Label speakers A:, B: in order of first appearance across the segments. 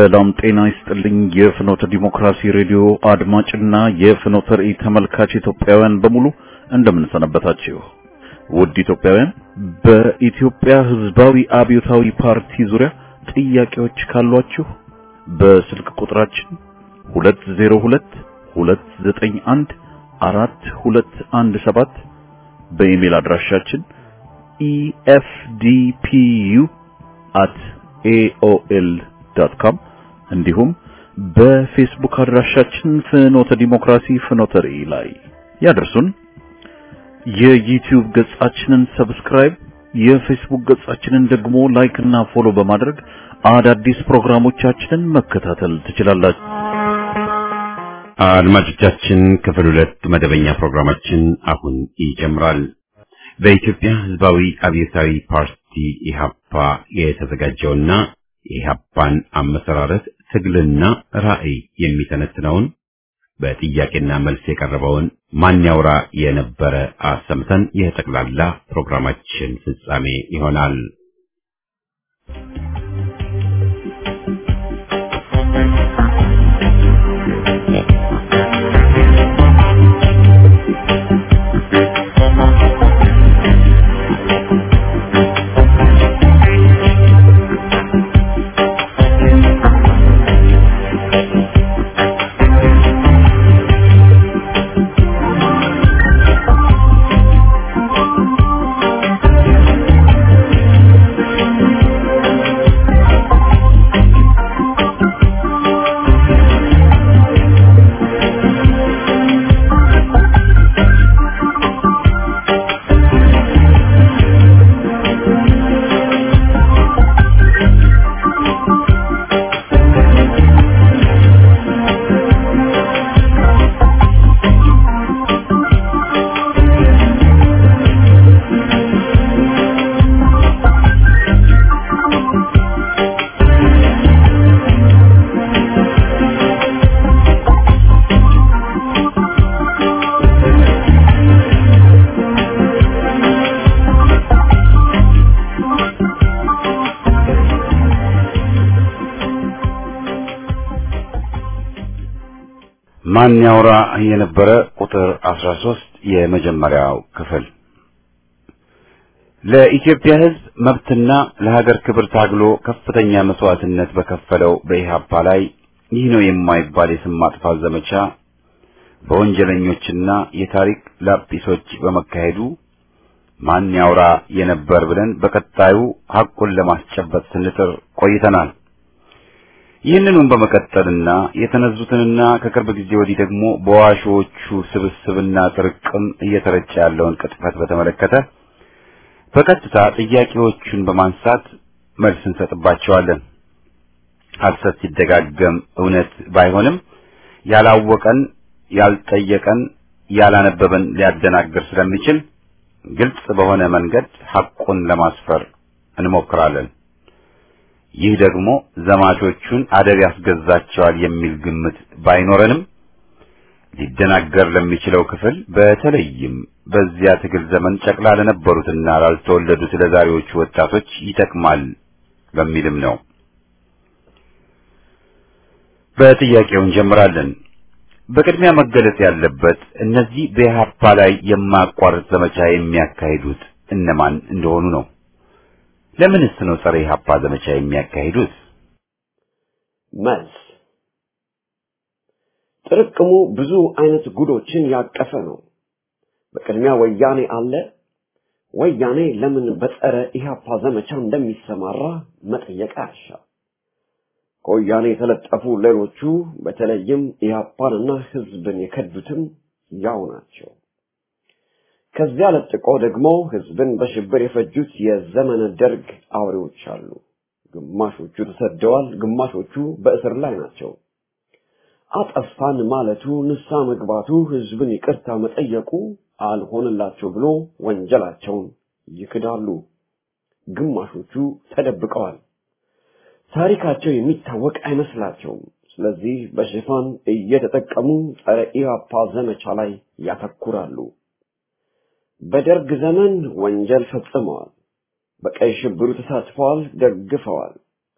A: ሰላም ጤና ይስጥልኝ። የፍኖተ ዲሞክራሲ ሬዲዮ አድማጭና የፍኖተ ራእይ ተመልካች ኢትዮጵያውያን በሙሉ እንደምን ሰነበታችሁ? ውድ ኢትዮጵያውያን፣ በኢትዮጵያ ሕዝባዊ አብዮታዊ ፓርቲ ዙሪያ ጥያቄዎች ካሏችሁ በስልክ ቁጥራችን 202 291 4217 በኢሜል አድራሻችን efdpu@aol.com እንዲሁም በፌስቡክ አድራሻችን ፍኖተ ዲሞክራሲ ፍኖተ ራእይ ላይ ያደርሱን። የዩቲዩብ ገጻችንን ሰብስክራይብ፣ የፌስቡክ ገጻችንን ደግሞ ላይክ እና ፎሎ በማድረግ አዳዲስ ፕሮግራሞቻችንን መከታተል ትችላላችሁ።
B: አድማጮቻችን ክፍል ሁለት መደበኛ ፕሮግራማችን አሁን ይጀምራል። በኢትዮጵያ ሕዝባዊ አብዮታዊ ፓርቲ ኢህአፓ የተዘጋጀውና የኢህአፓን አመሰራረት ትግልና ራዕይ የሚተነትነውን በጥያቄና መልስ የቀረበውን ማን ያውራ የነበረ አሰምተን የጠቅላላ ፕሮግራማችን ፍጻሜ ይሆናል። ማን ያውራ የነበረ ቁጥር 13 የመጀመሪያው ክፍል ለኢትዮጵያ ሕዝብ መብትና ለሀገር ክብር ታግሎ ከፍተኛ መስዋዕትነት በከፈለው በኢህአፓ ላይ ይህ ነው የማይባል የስም ማጥፋት ዘመቻ በወንጀለኞችና የታሪክ ላጲሶች በመካሄዱ ማን ያውራ የነበር ብለን በቀጣዩ ሐቁን ለማስጨበጥ ስንጥር ቆይተናል። ይህንኑም በመቀጠልና የተነዙትንና ከቅርብ ጊዜ ወዲህ ደግሞ በዋሾቹ ስብስብና ጥርቅም እየተረጨ ያለውን ቅጥፈት በተመለከተ በቀጥታ ጥያቄዎቹን በማንሳት መልስ እንሰጥባቸዋለን። ሐሰት ሲደጋገም እውነት ባይሆንም ያላወቀን፣ ያልጠየቀን፣ ያላነበበን ሊያደናግር ስለሚችል ግልጽ በሆነ መንገድ ሐቁን ለማስፈር እንሞክራለን። ይህ ደግሞ ዘማቾቹን አደብ ያስገዛቸዋል የሚል ግምት ባይኖረንም ሊደናገር ለሚችለው ክፍል በተለይም በዚያ ትግል ዘመን ጨቅላ ለነበሩትና ላልተወለዱት ለዛሬዎቹ ወጣቶች ይጠቅማል በሚልም ነው። በጥያቄው እንጀምራለን። በቅድሚያ መገለጽ ያለበት እነዚህ በኢህአፓ ላይ የማያቋርጥ ዘመቻ የሚያካሂዱት እነማን እንደሆኑ ነው። ለምንስ ነው ጸረ ኢህአፓ ዘመቻ የሚያካሂዱት?
C: መልስ ጥርቅሙ ብዙ አይነት ጉዶችን ያቀፈ ነው። በቅድሚያ ወያኔ አለ። ወያኔ ለምን በጸረ ኢህአፓ ዘመቻ እንደሚሰማራ መጠየቅ አያሻም። ከወያኔ የተለጠፉ ሌሎቹ በተለይም ኢህአፓንና ህዝብን የከዱትም ያው ናቸው። ከዚያ ለጥቆ ደግሞ ህዝብን በሽብር የፈጁት የዘመነ ደርግ አውሬዎች አሉ። ግማሾቹ ተሰደዋል፣ ግማሾቹ በእስር ላይ ናቸው። አጠፋን ማለቱ፣ ንሳ መግባቱ፣ ህዝብን ይቅርታ መጠየቁ አልሆንላቸው ብሎ ወንጀላቸውን ይክዳሉ። ግማሾቹ ተደብቀዋል። ታሪካቸው የሚታወቅ አይመስላቸውም። ስለዚህ በሽፋን እየተጠቀሙ ጸረ ኢህአፓ ዘመቻ ላይ ያተኩራሉ። በደርግ ዘመን ወንጀል ፈጽመዋል። በቀይ ሽብሩ ተሳትፈዋል፣ ደግፈዋል።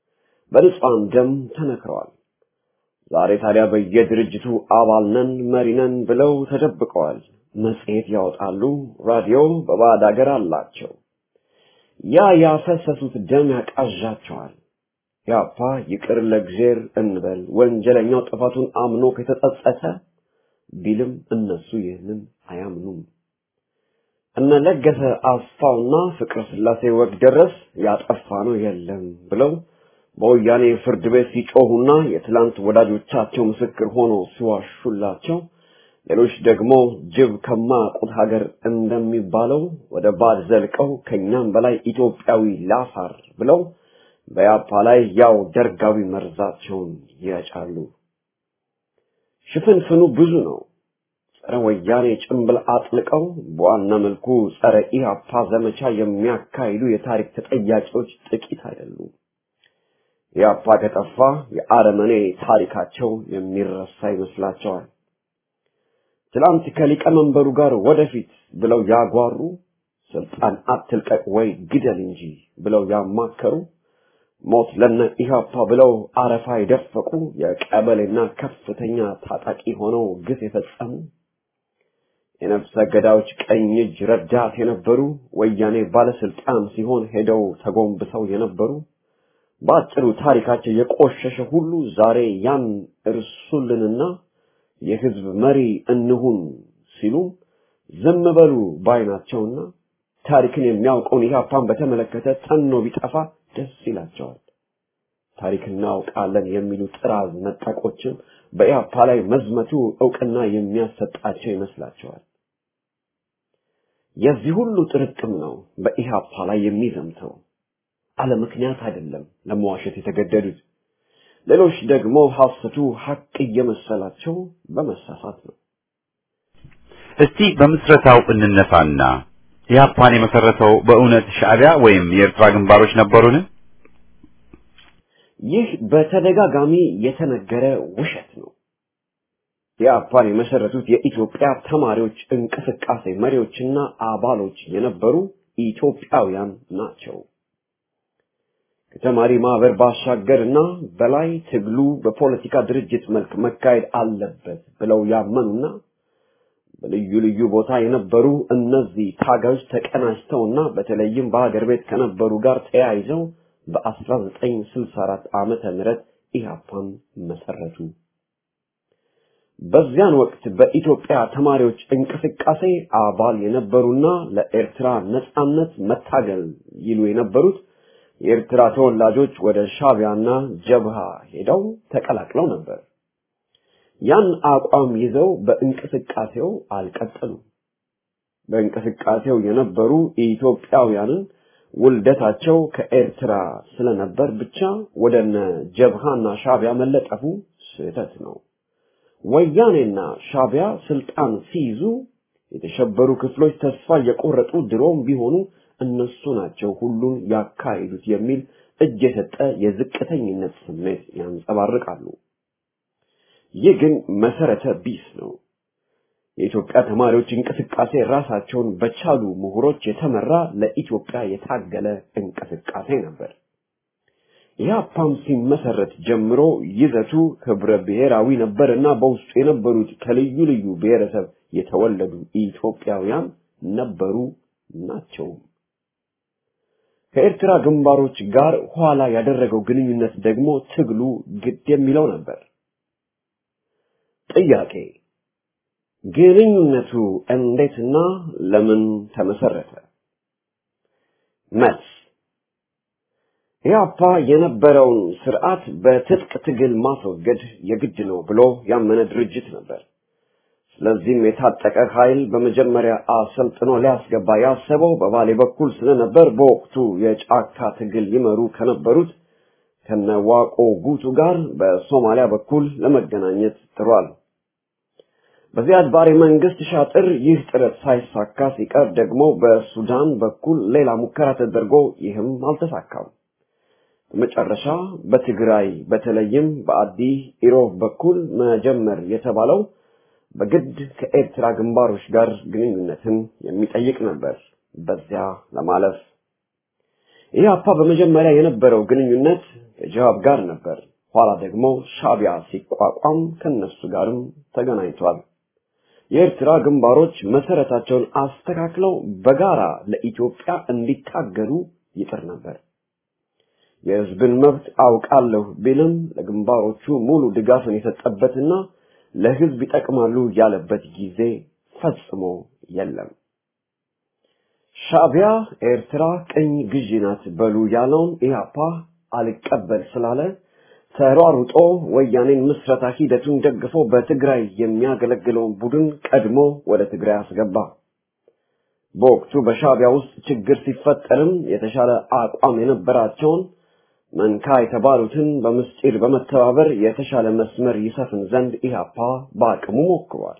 C: በንጹሐን ደም ተነክረዋል። ዛሬ ታዲያ በየድርጅቱ አባል ነን መሪ ነን ብለው ተደብቀዋል። መጽሔት ያወጣሉ፣ ራዲዮ በባዕድ አገር አላቸው። ያ ያፈሰሱት ደም ያቃዣቸዋል። ያፓ ይቅር ለእግዜር እንበል ወንጀለኛው ጥፋቱን አምኖ ከተጸጸተ ቢልም እነሱ ይህንን አያምኑም። እነ ለገሰ አስፋውና ፍቅረ ስላሴ ወግ ደረስ ያጠፋ ነው የለም ብለው በወያኔ ፍርድ ቤት ሲጮሁና የትላንት ወዳጆቻቸው ምስክር ሆኖ ሲዋሹላቸው፣ ሌሎች ደግሞ ጅብ ከማያውቁት ሀገር እንደሚባለው ወደ ባድ ዘልቀው ከኛም በላይ ኢትዮጵያዊ ላፋር ብለው በያፓ ላይ ያው ደርጋዊ መርዛቸውን ይረጫሉ። ሽፍንፍኑ ብዙ ነው። ጸረ ወያኔ ጭንብል አጥልቀው በዋና መልኩ ጸረ ኢህአፓ ዘመቻ የሚያካሂዱ የታሪክ ተጠያቂዎች ጥቂት አይደሉም። ኢህአፓ ከጠፋ የአረመኔ ታሪካቸው የሚረሳ ይመስላቸዋል። ትላንት ከሊቀመንበሩ ጋር ወደፊት ብለው ያጓሩ፣ ስልጣን አትልቀቅ ወይ ግደል እንጂ ብለው ያማከሩ ሞት ለነ ኢህአፓ ብለው አረፋ የደፈቁ የቀበሌና ከፍተኛ ታጣቂ ሆነው ግፍ የፈጸሙ የነፍሰ ገዳዮች ቀኝ እጅ ረዳት የነበሩ ወያኔ ባለስልጣን ሲሆን ሄደው ተጎንብሰው የነበሩ በአጭሩ ታሪካቸው የቆሸሸ ሁሉ ዛሬ ያን እርሱልንና የህዝብ መሪ እንሁን ሲሉ ዝም በሉ ባይናቸውና ታሪክን የሚያውቀውን ኢህአፓን በተመለከተ ጠኖ ቢጠፋ ደስ ይላቸዋል። ታሪክ እናውቃለን የሚሉ ጥራዝ ነጠቆችም በኢህአፓ ላይ መዝመቱ እውቅና የሚያሰጣቸው ይመስላቸዋል። የዚህ ሁሉ ጥርቅም ነው በኢህአፓ ላይ የሚዘምተው። አለ ምክንያት አይደለም ለመዋሸት የተገደዱት። ሌሎች ደግሞ ሐሰቱ ሐቅ እየመሰላቸው በመሳሳት ነው።
B: እስቲ በምስረታው እንነሳና ኢህአፓን የመሰረተው በእውነት ሻዕቢያ ወይም የኤርትራ ግንባሮች ነበሩን?
C: ይህ በተደጋጋሚ የተነገረ ውሸት ነው። ኢህአፓን የመሰረቱት የኢትዮጵያ ተማሪዎች እንቅስቃሴ መሪዎችና አባሎች የነበሩ ኢትዮጵያውያን ናቸው። ከተማሪ ማህበር ባሻገርና በላይ ትግሉ በፖለቲካ ድርጅት መልክ መካሄድ አለበት ብለው ያመኑና በልዩ ልዩ ቦታ የነበሩ እነዚህ ታጋዮች ተቀናጅተውና በተለይም በሀገር ቤት ከነበሩ ጋር ተያይዘው በ1964 ዓመተ ምህረት ኢህአፓን መሰረቱ። በዚያን ወቅት በኢትዮጵያ ተማሪዎች እንቅስቃሴ አባል የነበሩና ለኤርትራ ነጻነት መታገል ይሉ የነበሩት የኤርትራ ተወላጆች ወደ ሻቢያና ጀብሃ ሄደው ተቀላቅለው ነበር። ያን አቋም ይዘው በእንቅስቃሴው አልቀጠሉም። በእንቅስቃሴው የነበሩ ኢትዮጵያውያንን ውልደታቸው ከኤርትራ ስለነበር ብቻ ወደነ ጀብሃና ሻቢያ መለጠፉ ስህተት ነው። ወያኔና ሻቢያ ስልጣን ሲይዙ የተሸበሩ ክፍሎች ተስፋ የቆረጡ ድሮም ቢሆኑ እነሱ ናቸው ሁሉን ያካሂዱት የሚል እጅ የሰጠ የዝቅተኝነት ስሜት ያንጸባርቃሉ። ይህ ግን መሰረተ ቢስ ነው። የኢትዮጵያ ተማሪዎች እንቅስቃሴ ራሳቸውን በቻሉ ምሁሮች የተመራ ለኢትዮጵያ የታገለ እንቅስቃሴ ነበር። ኢህአፓም ሲመሰረት ጀምሮ ይዘቱ ህብረ ብሔራዊ ነበርና በውስጡ የነበሩት ከልዩ ልዩ ብሔረሰብ የተወለዱ ኢትዮጵያውያን ነበሩ ናቸውም። ከኤርትራ ግንባሮች ጋር ኋላ ያደረገው ግንኙነት ደግሞ ትግሉ ግድ የሚለው ነበር። ጥያቄ ግንኙነቱ እንዴትና ለምን ተመሰረተ? መልስ ኢህአፓ የነበረውን ስርዓት በትጥቅ ትግል ማስወገድ የግድ ነው ብሎ ያመነ ድርጅት ነበር። ስለዚህም የታጠቀ ኃይል በመጀመሪያ አሰልጥኖ ሊያስገባ ያሰበው በባሌ በኩል ስለነበር በወቅቱ የጫካ ትግል ይመሩ ከነበሩት ከነዋቆ ጉቱ ጋር በሶማሊያ በኩል ለመገናኘት ጥሯል። በዚያድ ባሬ መንግስት ሻጥር ይህ ጥረት ሳይሳካ ሲቀር ደግሞ በሱዳን በኩል ሌላ ሙከራ ተደርጎ ይህም አልተሳካም። በመጨረሻ በትግራይ በተለይም በአዲ ኢሮብ በኩል መጀመር የተባለው በግድ ከኤርትራ ግንባሮች ጋር ግንኙነትን የሚጠይቅ ነበር። በዚያ ለማለፍ ኢህአፓ በመጀመሪያ የነበረው ግንኙነት ከጅሃብ ጋር ነበር። ኋላ ደግሞ ሻቢያ ሲቋቋም ከነሱ ጋርም ተገናኝቷል። የኤርትራ ግንባሮች መሰረታቸውን አስተካክለው በጋራ ለኢትዮጵያ እንዲታገሉ ይጥር ነበር። የህዝብን መብት አውቃለሁ ቢልም ለግንባሮቹ ሙሉ ድጋፍን የሰጠበትና ለህዝብ ይጠቅማሉ ያለበት ጊዜ ፈጽሞ የለም። ሻቢያ ኤርትራ ቅኝ ግዢ ናት በሉ ያለውን ኢህአፓ አልቀበል ስላለ ተሯሩጦ ወያኔን ምስረታ ሂደቱን ደግፎ በትግራይ የሚያገለግለውን ቡድን ቀድሞ ወደ ትግራይ አስገባ። በወቅቱ በሻቢያ ውስጥ ችግር ሲፈጠርም የተሻለ አቋም የነበራቸውን መንካ የተባሉትን በምስጢር በመተባበር የተሻለ መስመር ይሰፍን ዘንድ ኢህአፓ በአቅሙ ሞክሯል።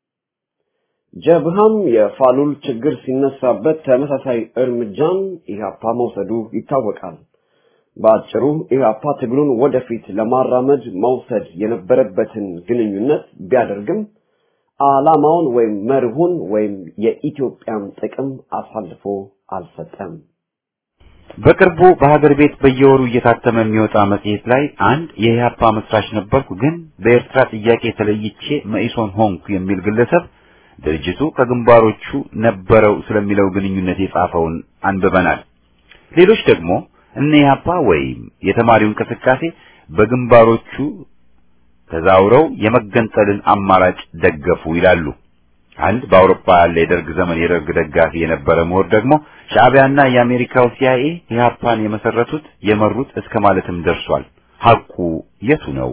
C: ጀብሃም የፋሉል ችግር ሲነሳበት ተመሳሳይ እርምጃን ኢህአፓ መውሰዱ ይታወቃል። በአጭሩ ኢህአፓ ትግሉን ወደፊት ለማራመድ መውሰድ የነበረበትን ግንኙነት ቢያደርግም ዓላማውን ወይም መርሁን ወይም የኢትዮጵያን ጥቅም አሳልፎ አልሰጠም።
B: በቅርቡ በሀገር ቤት በየወሩ እየታተመ የሚወጣ መጽሔት ላይ አንድ የኢህአፓ መስራች ነበርኩ፣ ግን በኤርትራ ጥያቄ ተለይቼ መኢሶን ሆንኩ የሚል ግለሰብ ድርጅቱ ከግንባሮቹ ነበረው ስለሚለው ግንኙነት የጻፈውን አንብበናል። ሌሎች ደግሞ እነ ኢህአፓ ወይም የተማሪው እንቅስቃሴ በግንባሮቹ ተዛውረው የመገንጠልን አማራጭ ደገፉ ይላሉ። አንድ በአውሮፓ ያለ የደርግ ዘመን የደርግ ደጋፊ የነበረ ምሁር ደግሞ ሻዕቢያና የአሜሪካው ሲአይኤ ኢህአፓን የመሰረቱት የመሩት እስከ ማለትም ደርሷል። ሐቁ የቱ ነው?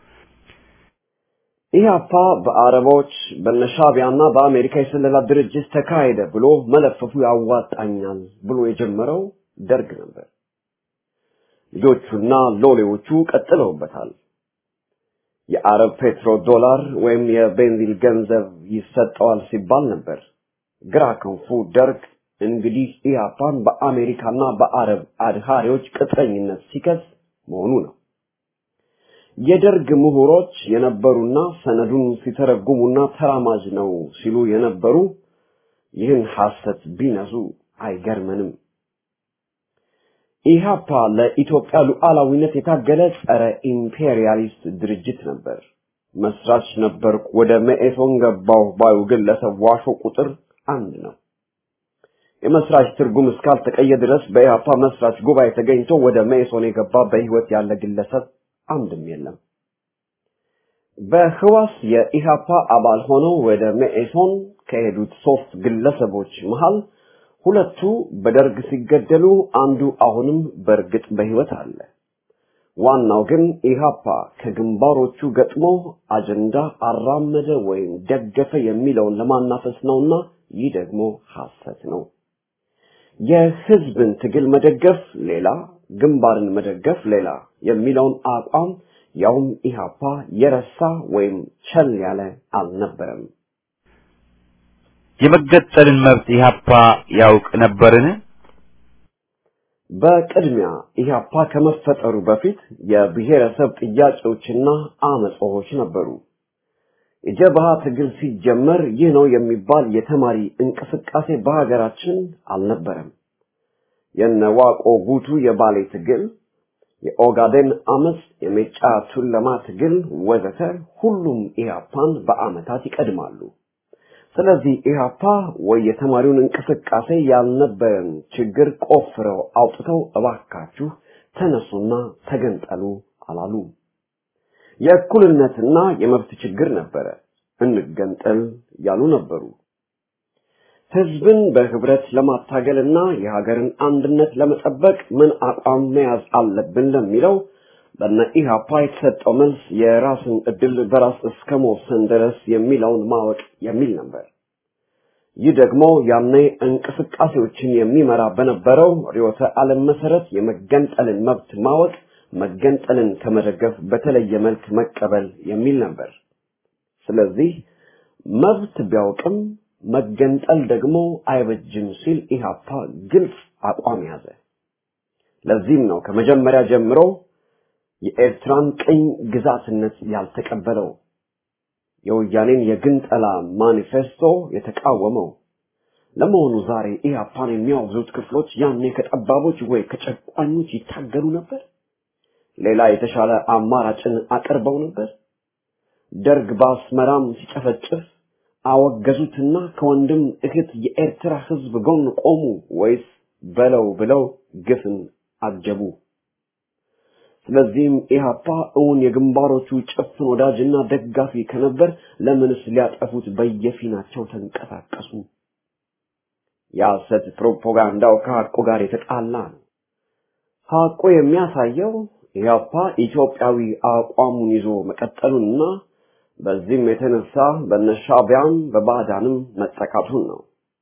C: ኢህአፓ በአረቦች በነሻቢያና በአሜሪካ የስለላ ድርጅት ተካሄደ ብሎ መለፈፉ ያዋጣኛል ብሎ የጀመረው ደርግ ነበር። ልጆቹና ሎሌዎቹ ቀጥለውበታል። የአረብ ፔትሮ ዶላር ወይም የቤንዚል ገንዘብ ይሰጠዋል ሲባል ነበር። ግራ ክንፉ ደርግ እንግዲህ ኢህአፓን በአሜሪካና በአረብ አድሃሪዎች ቅጥረኝነት ሲከስ መሆኑ ነው። የደርግ ምሁሮች የነበሩና ሰነዱን ሲተረጉሙና ተራማጅ ነው ሲሉ የነበሩ ይህን ሐሰት ቢነሱ አይገርመንም። ኢህአፓ ለኢትዮጵያ ሉዓላዊነት የታገለ ጸረ ኢምፔሪያሊስት ድርጅት ነበር። መስራች ነበርኩ፣ ወደ መኢሶን ገባሁ ባዩ ግለሰብ ዋሾ ቁጥር አንድ ነው። የመስራች ትርጉም እስካልተቀየ ድረስ በኢህአፓ መስራች ጉባኤ ተገኝቶ ወደ መኢሶን የገባ በህይወት ያለ ግለሰብ አንድም የለም። በህዋስ የኢህአፓ አባል ሆነው ወደ መኢሶን ከሄዱት ሶስት ግለሰቦች መሃል ሁለቱ በደርግ ሲገደሉ አንዱ አሁንም በእርግጥ በህይወት አለ። ዋናው ግን ኢህአፓ ከግንባሮቹ ገጥሞ አጀንዳ አራመደ ወይም ደገፈ የሚለውን ለማናፈስ ነውና ይህ ደግሞ ሐሰት ነው። የህዝብን ትግል መደገፍ ሌላ፣ ግንባርን መደገፍ ሌላ የሚለውን አቋም ያውም ኢህአፓ የረሳ ወይም ቸል ያለ አልነበረም።
B: የመገጠልን መብት ኢህአፓ ያውቅ ነበርን?
C: በቅድሚያ ኢህአፓ ከመፈጠሩ በፊት የብሔረሰብ ጥያቄዎችና አመጾች ነበሩ። የጀብሃ ትግል ሲጀመር ይህ ነው የሚባል የተማሪ እንቅስቃሴ በሀገራችን አልነበረም። የነዋቆ ጉቱ የባሌ ትግል፣ የኦጋዴን አመፅ፣ የሜጫ ቱለማ ትግል ወዘተ ሁሉም ኢህአፓን በአመታት ይቀድማሉ። ስለዚህ ኢህአፓ ወይ የተማሪውን እንቅስቃሴ ያልነበረን ችግር ቆፍረው አውጥተው እባካችሁ ተነሱና ተገንጠሉ አላሉ። የእኩልነትና የመብት ችግር ነበረ። እንገንጠል ያሉ ነበሩ። ህዝብን በህብረት ለማታገልና የሀገርን አንድነት ለመጠበቅ ምን አቋም መያዝ አለብን ለሚለው በነ ኢህአፓ የተሰጠው መልስ የራስን እድል በራስ እስከ መወሰን ድረስ የሚለውን ማወቅ የሚል ነበር። ይህ ደግሞ ያኔ እንቅስቃሴዎችን የሚመራ በነበረው ርዕዮተ ዓለም መሰረት የመገንጠልን መብት ማወቅ መገንጠልን ከመደገፍ በተለየ መልክ መቀበል የሚል ነበር። ስለዚህ መብት ቢያውቅም መገንጠል ደግሞ አይበጅም ሲል ኢህአፓ ግልጽ አቋም ያዘ። ለዚህም ነው ከመጀመሪያ ጀምሮ የኤርትራን ቅኝ ግዛትነት ያልተቀበለው፣ የወያኔን የግንጠላ ማኒፌስቶ የተቃወመው፣ ለመሆኑ ዛሬ ኢህአፓን የሚያወግዙት ክፍሎች ያኔ ከጠባቦች ወይ ከጨቋኞች ይታገሉ ነበር? ሌላ የተሻለ አማራጭን አቅርበው ነበር? ደርግ በአስመራም ሲጨፈጭፍ አወገዙትና ከወንድም እህት የኤርትራ ህዝብ ጎን ቆሙ ወይስ በለው ብለው ግፍን አጀቡ? ስለዚህም ኢህአፓ እውን የግንባሮቹ ጭፍን ወዳጅና ደጋፊ ከነበር ለምንስ ሊያጠፉት በየፊናቸው ተንቀሳቀሱ? የሐሰት ፕሮፓጋንዳው ከሐቁ ጋር የተጣላ ነው። ሐቁ የሚያሳየው ኢህአፓ ኢትዮጵያዊ አቋሙን ይዞ መቀጠሉንና በዚህም የተነሳ በነሻቢያም በባዕዳንም መጠቃቱን ነው።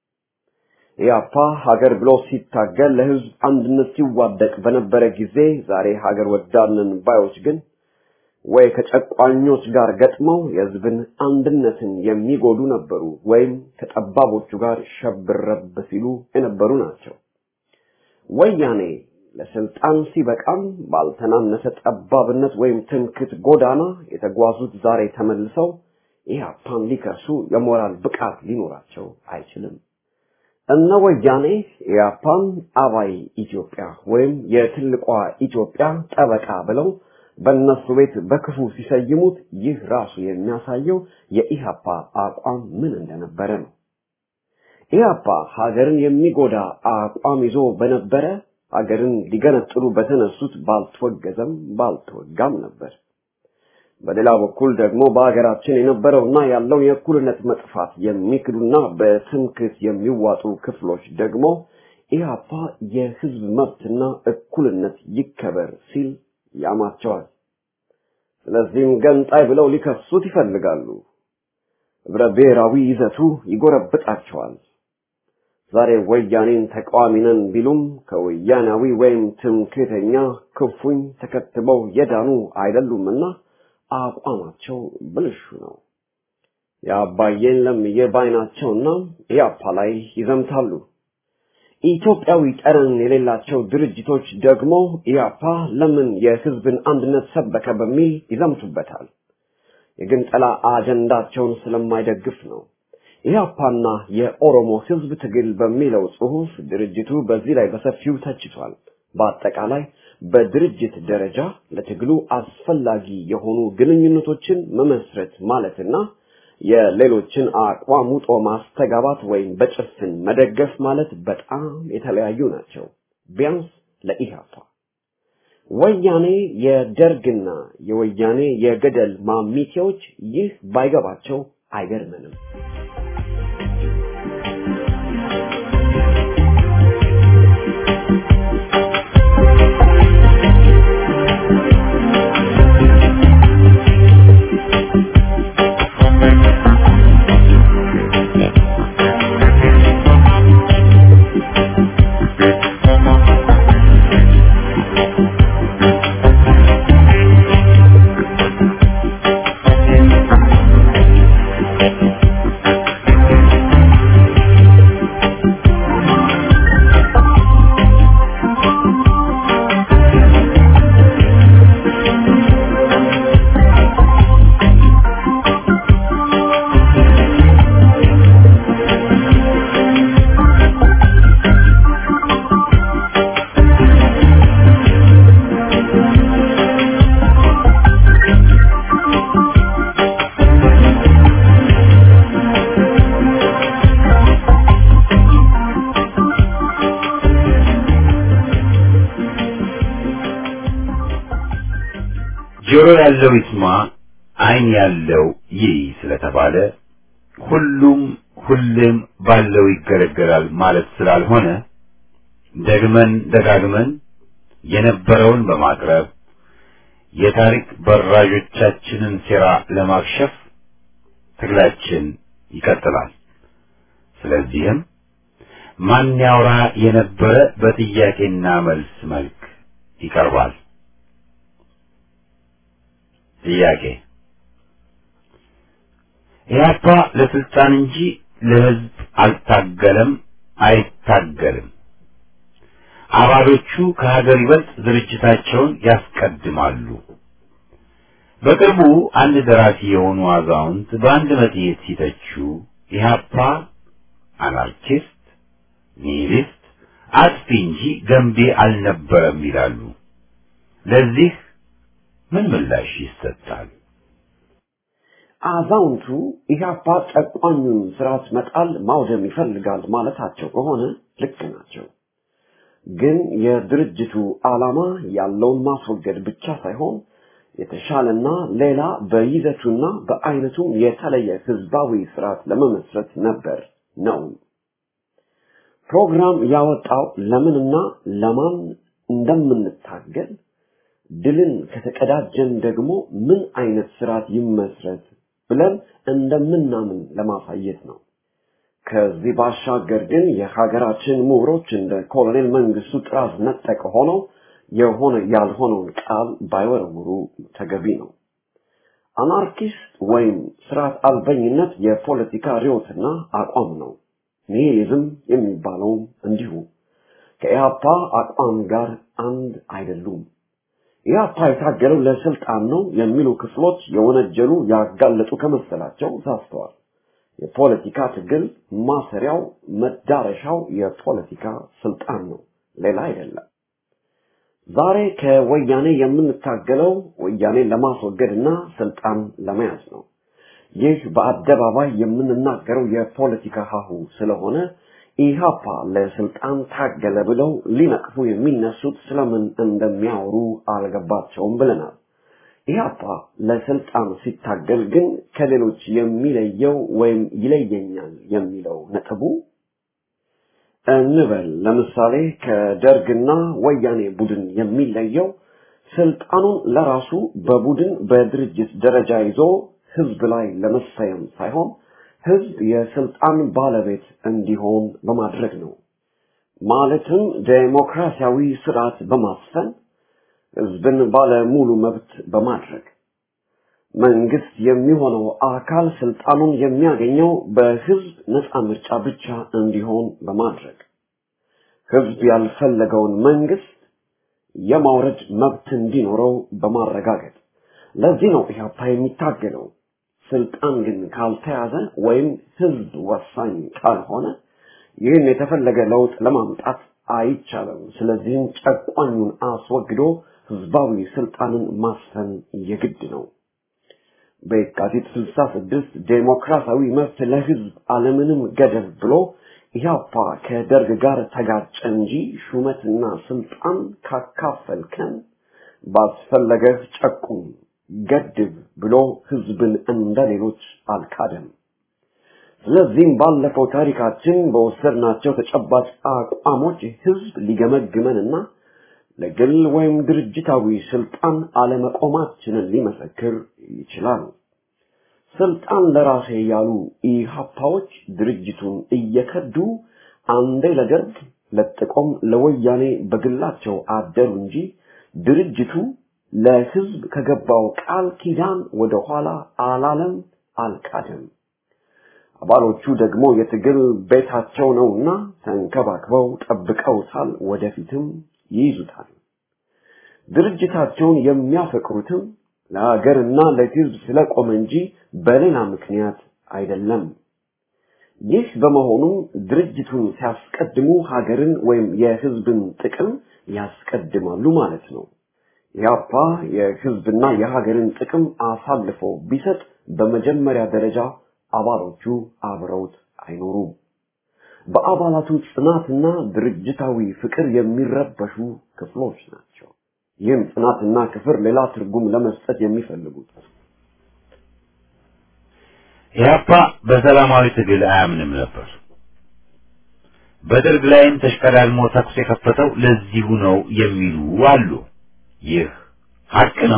C: ኢህአፓ ሀገር ብሎ ሲታገል ለህዝብ አንድነት ሲዋደቅ በነበረ ጊዜ ዛሬ ሀገር ወዳድነን ባዮች ግን ወይ ከጨቋኞች ጋር ገጥመው የህዝብን አንድነትን የሚጎዱ ነበሩ ወይም ከጠባቦቹ ጋር ሸብረብ ሲሉ የነበሩ ናቸው። ወያኔ ለስልጣን ሲበቃም ባልተናነሰ ጠባብነት ወይም ትምክት ጎዳና የተጓዙት ዛሬ ተመልሰው ኢህአፓን ሊከሱ የሞራል ብቃት ሊኖራቸው አይችልም። እነ ወያኔ ኢህአፓን አባይ ኢትዮጵያ ወይም የትልቋ ኢትዮጵያ ጠበቃ ብለው በእነሱ ቤት በክፉ ሲሰይሙት ይህ ራሱ የሚያሳየው የኢህአፓ አቋም ምን እንደነበረ ነው። ኢህአፓ ሀገርን የሚጎዳ አቋም ይዞ በነበረ ሀገርን ሊገነጥሉ በተነሱት ባልተወገዘም ባልተወጋም ነበር። በሌላ በኩል ደግሞ በሀገራችን የነበረውና ያለው የእኩልነት መጥፋት የሚክዱና በትምክት የሚዋጡ ክፍሎች ደግሞ ኢህአፓ የህዝብ መብትና እኩልነት ይከበር ሲል ያማቸዋል። ስለዚህም ገንጣይ ብለው ሊከሱት ይፈልጋሉ። ህብረ ብሔራዊ ይዘቱ ይጎረብጣቸዋል። ዛሬ ወያኔን ተቃዋሚ ነን ቢሉም ከወያናዊ ወይም ትምክህተኛ ክፉኝ ተከትበው የዳኑ አይደሉምና አቋማቸው ብልሹ ነው። የአባዬን ለምዬ ባይናቸውና ኢያፓ ላይ ይዘምታሉ። ኢትዮጵያዊ ጠረን የሌላቸው ድርጅቶች ደግሞ ኢያፓ ለምን የህዝብን አንድነት ሰበከ በሚል ይዘምቱበታል። የግንጠላ አጀንዳቸውን ስለማይደግፍ ነው። ኢህአፓና የኦሮሞ ህዝብ ትግል በሚለው ጽሑፍ ድርጅቱ በዚህ ላይ በሰፊው ተችቷል። በአጠቃላይ በድርጅት ደረጃ ለትግሉ አስፈላጊ የሆኑ ግንኙነቶችን መመስረት ማለትና የሌሎችን አቋም ውጦ ማስተጋባት ወይም በጭፍን መደገፍ ማለት በጣም የተለያዩ ናቸው። ቢያንስ ለኢህአፓ ወያኔ የደርግና የወያኔ የገደል ማሚቴዎች ይህ ባይገባቸው አይገርምንም።
B: ጆሮ ያለው ይስማ፣ ዓይን ያለው ይይ ስለተባለ ሁሉም ሁሌም ባለው ይገለገላል ማለት ስላልሆነ ደግመን ደጋግመን የነበረውን በማቅረብ የታሪክ በራዦቻችንን ሴራ ለማክሸፍ ትግላችን ይቀጥላል። ስለዚህም ማን ያውራ የነበረ በጥያቄና መልስ መልክ ይቀርባል። ጥያቄ ኢህአፓ ለስልጣን እንጂ ለህዝብ አልታገለም፣ አይታገልም። አባሎቹ ከሀገር ይበልጥ ድርጅታቸውን ያስቀድማሉ። በቅርቡ አንድ ደራሲ የሆኑ አዛውንት በአንድ መጽሔት ሲተቹ ኢህአፓ አናርኪስት፣ ኒሂሊስት አጥፊ እንጂ ገንቢ አልነበረም ይላሉ። ለዚህ ምን ምላሽ ይሰጣል?
C: አዛውንቱ ኢህአፓ ጨቋኙን ስርዓት መጣል ማውደም ይፈልጋል ማለታቸው ከሆነ ልክ ናቸው። ግን የድርጅቱ ዓላማ ያለውን ማስወገድ ብቻ ሳይሆን የተሻለና ሌላ በይዘቱና በአይነቱም የተለየ ህዝባዊ ስርዓት ለመመስረት ነበር ነው። ፕሮግራም ያወጣው ለምንና ለማን እንደምንታገል ድልን ከተቀዳጀን ደግሞ ምን አይነት ስርዓት ይመስረት ብለን እንደምናምን ለማሳየት ነው። ከዚህ ባሻገር ግን የሀገራችን ምሁሮች እንደ ኮሎኔል መንግስቱ ጥራዝ ነጠቅ ሆነው የሆነ ያልሆነውን ቃል ባይወረውሩ ተገቢ ነው። አናርኪስት ወይም ስርዓት አልበኝነት የፖለቲካ ርዕዮትና አቋም ነው። ኒሂሊዝም የሚባለውም እንዲሁ ከኢህአፓ አቋም ጋር አንድ አይደሉም። ኢህአፓ የታገለው ለስልጣን ነው የሚሉ ክፍሎች የወነጀሉ ያጋለጡ ከመሰላቸው ሳስተዋል። የፖለቲካ ትግል ማሰሪያው መዳረሻው የፖለቲካ ስልጣን ነው፣ ሌላ አይደለም። ዛሬ ከወያኔ የምንታገለው ወያኔን ለማስወገድና ስልጣን ለመያዝ ነው። ይህ በአደባባይ የምንናገረው የፖለቲካ ሀሁ ስለሆነ ኢህአፓ ለስልጣን ታገለ ብለው ሊነቅፉ የሚነሱት ስለምን እንደሚያወሩ አልገባቸውም ብለናል። ኢህአፓ ለስልጣን ሲታገል ግን ከሌሎች የሚለየው ወይም ይለየኛል የሚለው ነጥቡ እንበል ለምሳሌ ከደርግና ወያኔ ቡድን የሚለየው ስልጣኑን ለራሱ በቡድን በድርጅት ደረጃ ይዞ ህዝብ ላይ ለመሰየም ሳይሆን ህዝብ የስልጣን ባለቤት እንዲሆን በማድረግ ነው። ማለትም ዴሞክራሲያዊ ስርዓት በማስፈን ህዝብን ባለ ሙሉ መብት በማድረግ መንግስት የሚሆነው አካል ስልጣኑን የሚያገኘው በህዝብ ነፃ ምርጫ ብቻ እንዲሆን በማድረግ ህዝብ ያልፈለገውን መንግስት የማውረድ መብት እንዲኖረው በማረጋገጥ ለዚህ ነው ኢህአፓ የሚታገለው። ስልጣን ግን ካልተያዘ ወይም ህዝብ ወሳኝ ካልሆነ ይህን የተፈለገ ለውጥ ለማምጣት አይቻልም። ስለዚህም ጨቋኙን አስወግዶ ህዝባዊ ስልጣንን ማስፈን የግድ ነው። በየካቲት 66 ዴሞክራሲያዊ መብት ለህዝብ አለምንም ገደብ ብሎ ኢህአፓ ከደርግ ጋር ተጋጨ እንጂ ሹመትና ስልጣን ካካፈልከን ባስፈለገህ ጨቁም ገድብ ብሎ ህዝብን እንደ ሌሎች አልካደም። ስለዚህም ባለፈው ታሪካችን በወሰድናቸው ተጨባጭ አቋሞች ህዝብ ሊገመግመንና ለግል ወይም ድርጅታዊ ስልጣን አለመቆማችንን ሊመሰክር ይችላል። ስልጣን ለራሴ ያሉ ኢህአፓዎች ድርጅቱን እየከዱ አንዴ ለደርግ ለጥቆም ለወያኔ በግላቸው አደሩ እንጂ ድርጅቱ ለህዝብ ከገባው ቃል ኪዳን ወደ ኋላ አላለም፣ አልካደም። አባሎቹ ደግሞ የትግል ቤታቸው ነውና ተንከባክበው ጠብቀውታል፣ ወደፊትም ይይዙታል። ድርጅታቸውን የሚያፈቅሩትም ለሀገርና ለህዝብ ስለቆመ እንጂ በሌላ ምክንያት አይደለም። ይህ በመሆኑም ድርጅቱን ሲያስቀድሙ ሀገርን ወይም የህዝብን ጥቅም ያስቀድማሉ ማለት ነው። ኢህአፓ የህዝብና የሀገርን ጥቅም አሳልፎ ቢሰጥ በመጀመሪያ ደረጃ አባሎቹ አብረውት አይኖሩም። በአባላቱ ጽናትና ድርጅታዊ ፍቅር የሚረበሹ ክፍሎች ናቸው። ይህም ጽናትና ክፍር ሌላ ትርጉም ለመስጠት የሚፈልጉት
B: ኢህአፓ በሰላማዊ ትግል አያምንም ነበር። በደርግ ላይም ተሽቀዳድሞ ተኩስ የከፈተው ለዚሁ ነው የሚሉ አሉ። ይህ ሀቅ ነው።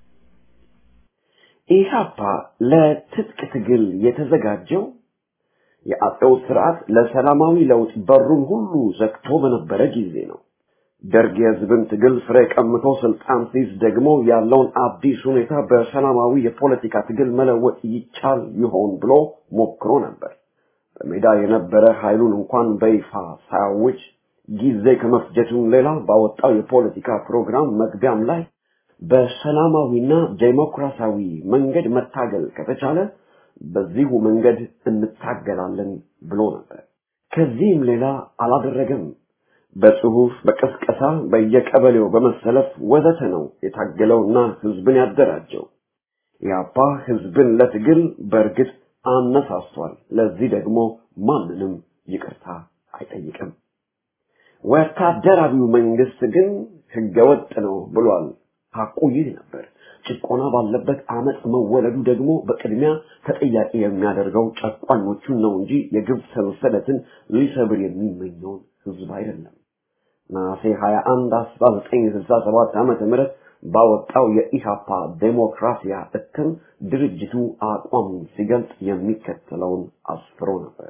C: ኢህአፓ ለትጥቅ ትግል የተዘጋጀው የአጼው ስርዓት ለሰላማዊ ለውጥ በሩን ሁሉ ዘግቶ በነበረ ጊዜ ነው። ደርግ የህዝብን ትግል ፍሬ ቀምቶ ስልጣን ሲይዝ ደግሞ ያለውን አዲስ ሁኔታ በሰላማዊ የፖለቲካ ትግል መለወጥ ይቻል ይሆን ብሎ ሞክሮ ነበር። በሜዳ የነበረ ኃይሉን እንኳን በይፋ ሳያውጅ ጊዜ ከመፍጀቱም ሌላ ባወጣው የፖለቲካ ፕሮግራም መግቢያም ላይ በሰላማዊና ዴሞክራሲያዊ መንገድ መታገል ከተቻለ በዚሁ መንገድ እንታገላለን ብሎ ነበር። ከዚህም ሌላ አላደረገም። በጽሁፍ፣ በቀስቀሳ፣ በየቀበሌው በመሰለፍ ወዘተ ነው የታገለውና ህዝብን ያደራጀው። ኢህአፓ ህዝብን ለትግል በእርግጥ አነሳስቷል። ለዚህ ደግሞ ማንንም ይቅርታ አይጠይቅም። ወታደራዊው መንግስት ግን ህገወጥ ነው ብሏል። ሐቁ ይህ ነበር። ጭቆና ባለበት አመፅ መወለዱ ደግሞ በቅድሚያ ተጠያቂ የሚያደርገው ጨቋኞቹን ነው እንጂ የግብ ሰንሰለትን ሊሰብር የሚመኘውን ህዝብ አይደለም። ነሐሴ 21 1967 ዓመተ ምህረት ባወጣው የኢሃፓ ዴሞክራሲያ እትም ድርጅቱ አቋሙን ሲገልጽ የሚከተለውን አስፍሮ ነበር።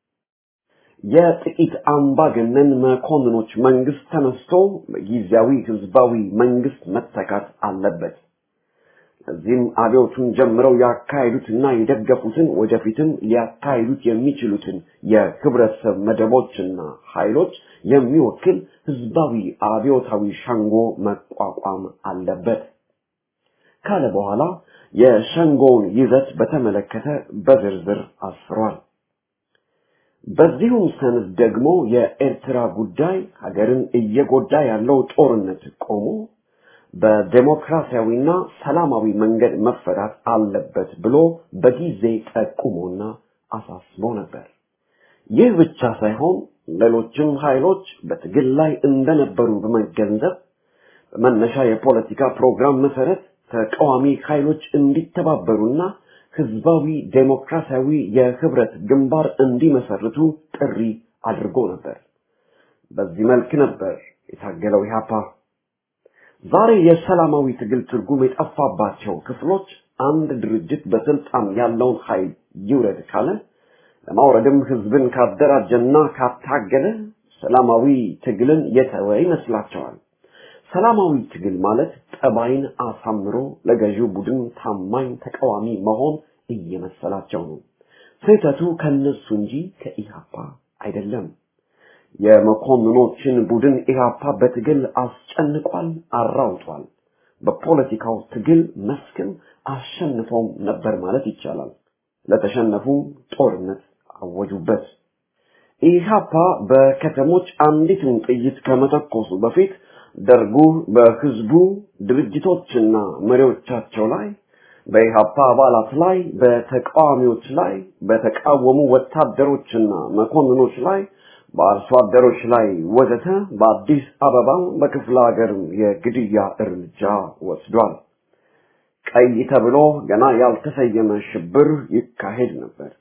C: የጥቂት አምባገነን መኮንኖች መንግስት ተነስቶ በጊዜያዊ ህዝባዊ መንግስት መተካት አለበት። እዚህም አብዮቱን ጀምረው ያካሄዱትና የደገፉትን ወደፊትም ሊያካሂዱት የሚችሉትን የህብረተሰብ መደቦችና ኃይሎች የሚወክል ህዝባዊ አብዮታዊ ሸንጎ መቋቋም አለበት ካለ በኋላ የሸንጎውን ይዘት በተመለከተ በዝርዝር አስፍሯል። በዚሁም ሰነድ ደግሞ የኤርትራ ጉዳይ ሀገርን እየጎዳ ያለው ጦርነት ቆሞ በዴሞክራሲያዊና ሰላማዊ መንገድ መፈታት አለበት ብሎ በጊዜ ጠቁሞና አሳስቦ ነበር። ይህ ብቻ ሳይሆን ሌሎችም ኃይሎች በትግል ላይ እንደነበሩ በመገንዘብ በመነሻ የፖለቲካ ፕሮግራም መሰረት ተቃዋሚ ኃይሎች እንዲተባበሩና ህዝባዊ ዴሞክራሲያዊ የህብረት ግንባር እንዲመሰርቱ ጥሪ አድርጎ ነበር። በዚህ መልክ ነበር የታገለው ኢህአፓ። ዛሬ የሰላማዊ ትግል ትርጉም የጠፋባቸው ክፍሎች አንድ ድርጅት በስልጣን ያለውን ኃይል ይውረድ ካለ ለማውረድም ህዝብን ካደራጀና ካታገለ ሰላማዊ ትግልን የተወ ይመስላቸዋል። ሰላማዊ ትግል ማለት ጠባይን አሳምሮ ለገዢው ቡድን ታማኝ ተቃዋሚ መሆን እየመሰላቸው ነው። ስህተቱ ከነሱ እንጂ ከኢህአፓ አይደለም። የመኮንኖችን ቡድን ኢህአፓ በትግል አስጨንቋል፣ አራውጧል። በፖለቲካው ትግል መስክም አሸንፈውም ነበር ማለት ይቻላል። ለተሸነፉም ጦርነት አወጁበት። ኢህአፓ በከተሞች አንዲትን ጥይት ከመተኮሱ በፊት ደርጉ በህዝቡ ድርጅቶችና መሪዎቻቸው ላይ በኢህአፓ አባላት ላይ በተቃዋሚዎች ላይ በተቃወሙ ወታደሮችና መኮንኖች ላይ በአርሶ አደሮች ላይ ወዘተ በአዲስ አበባ በክፍለ ሀገር የግድያ እርምጃ ወስዷል። ቀይ ተብሎ ገና ያልተሰየመ ሽብር ይካሄድ ነበር።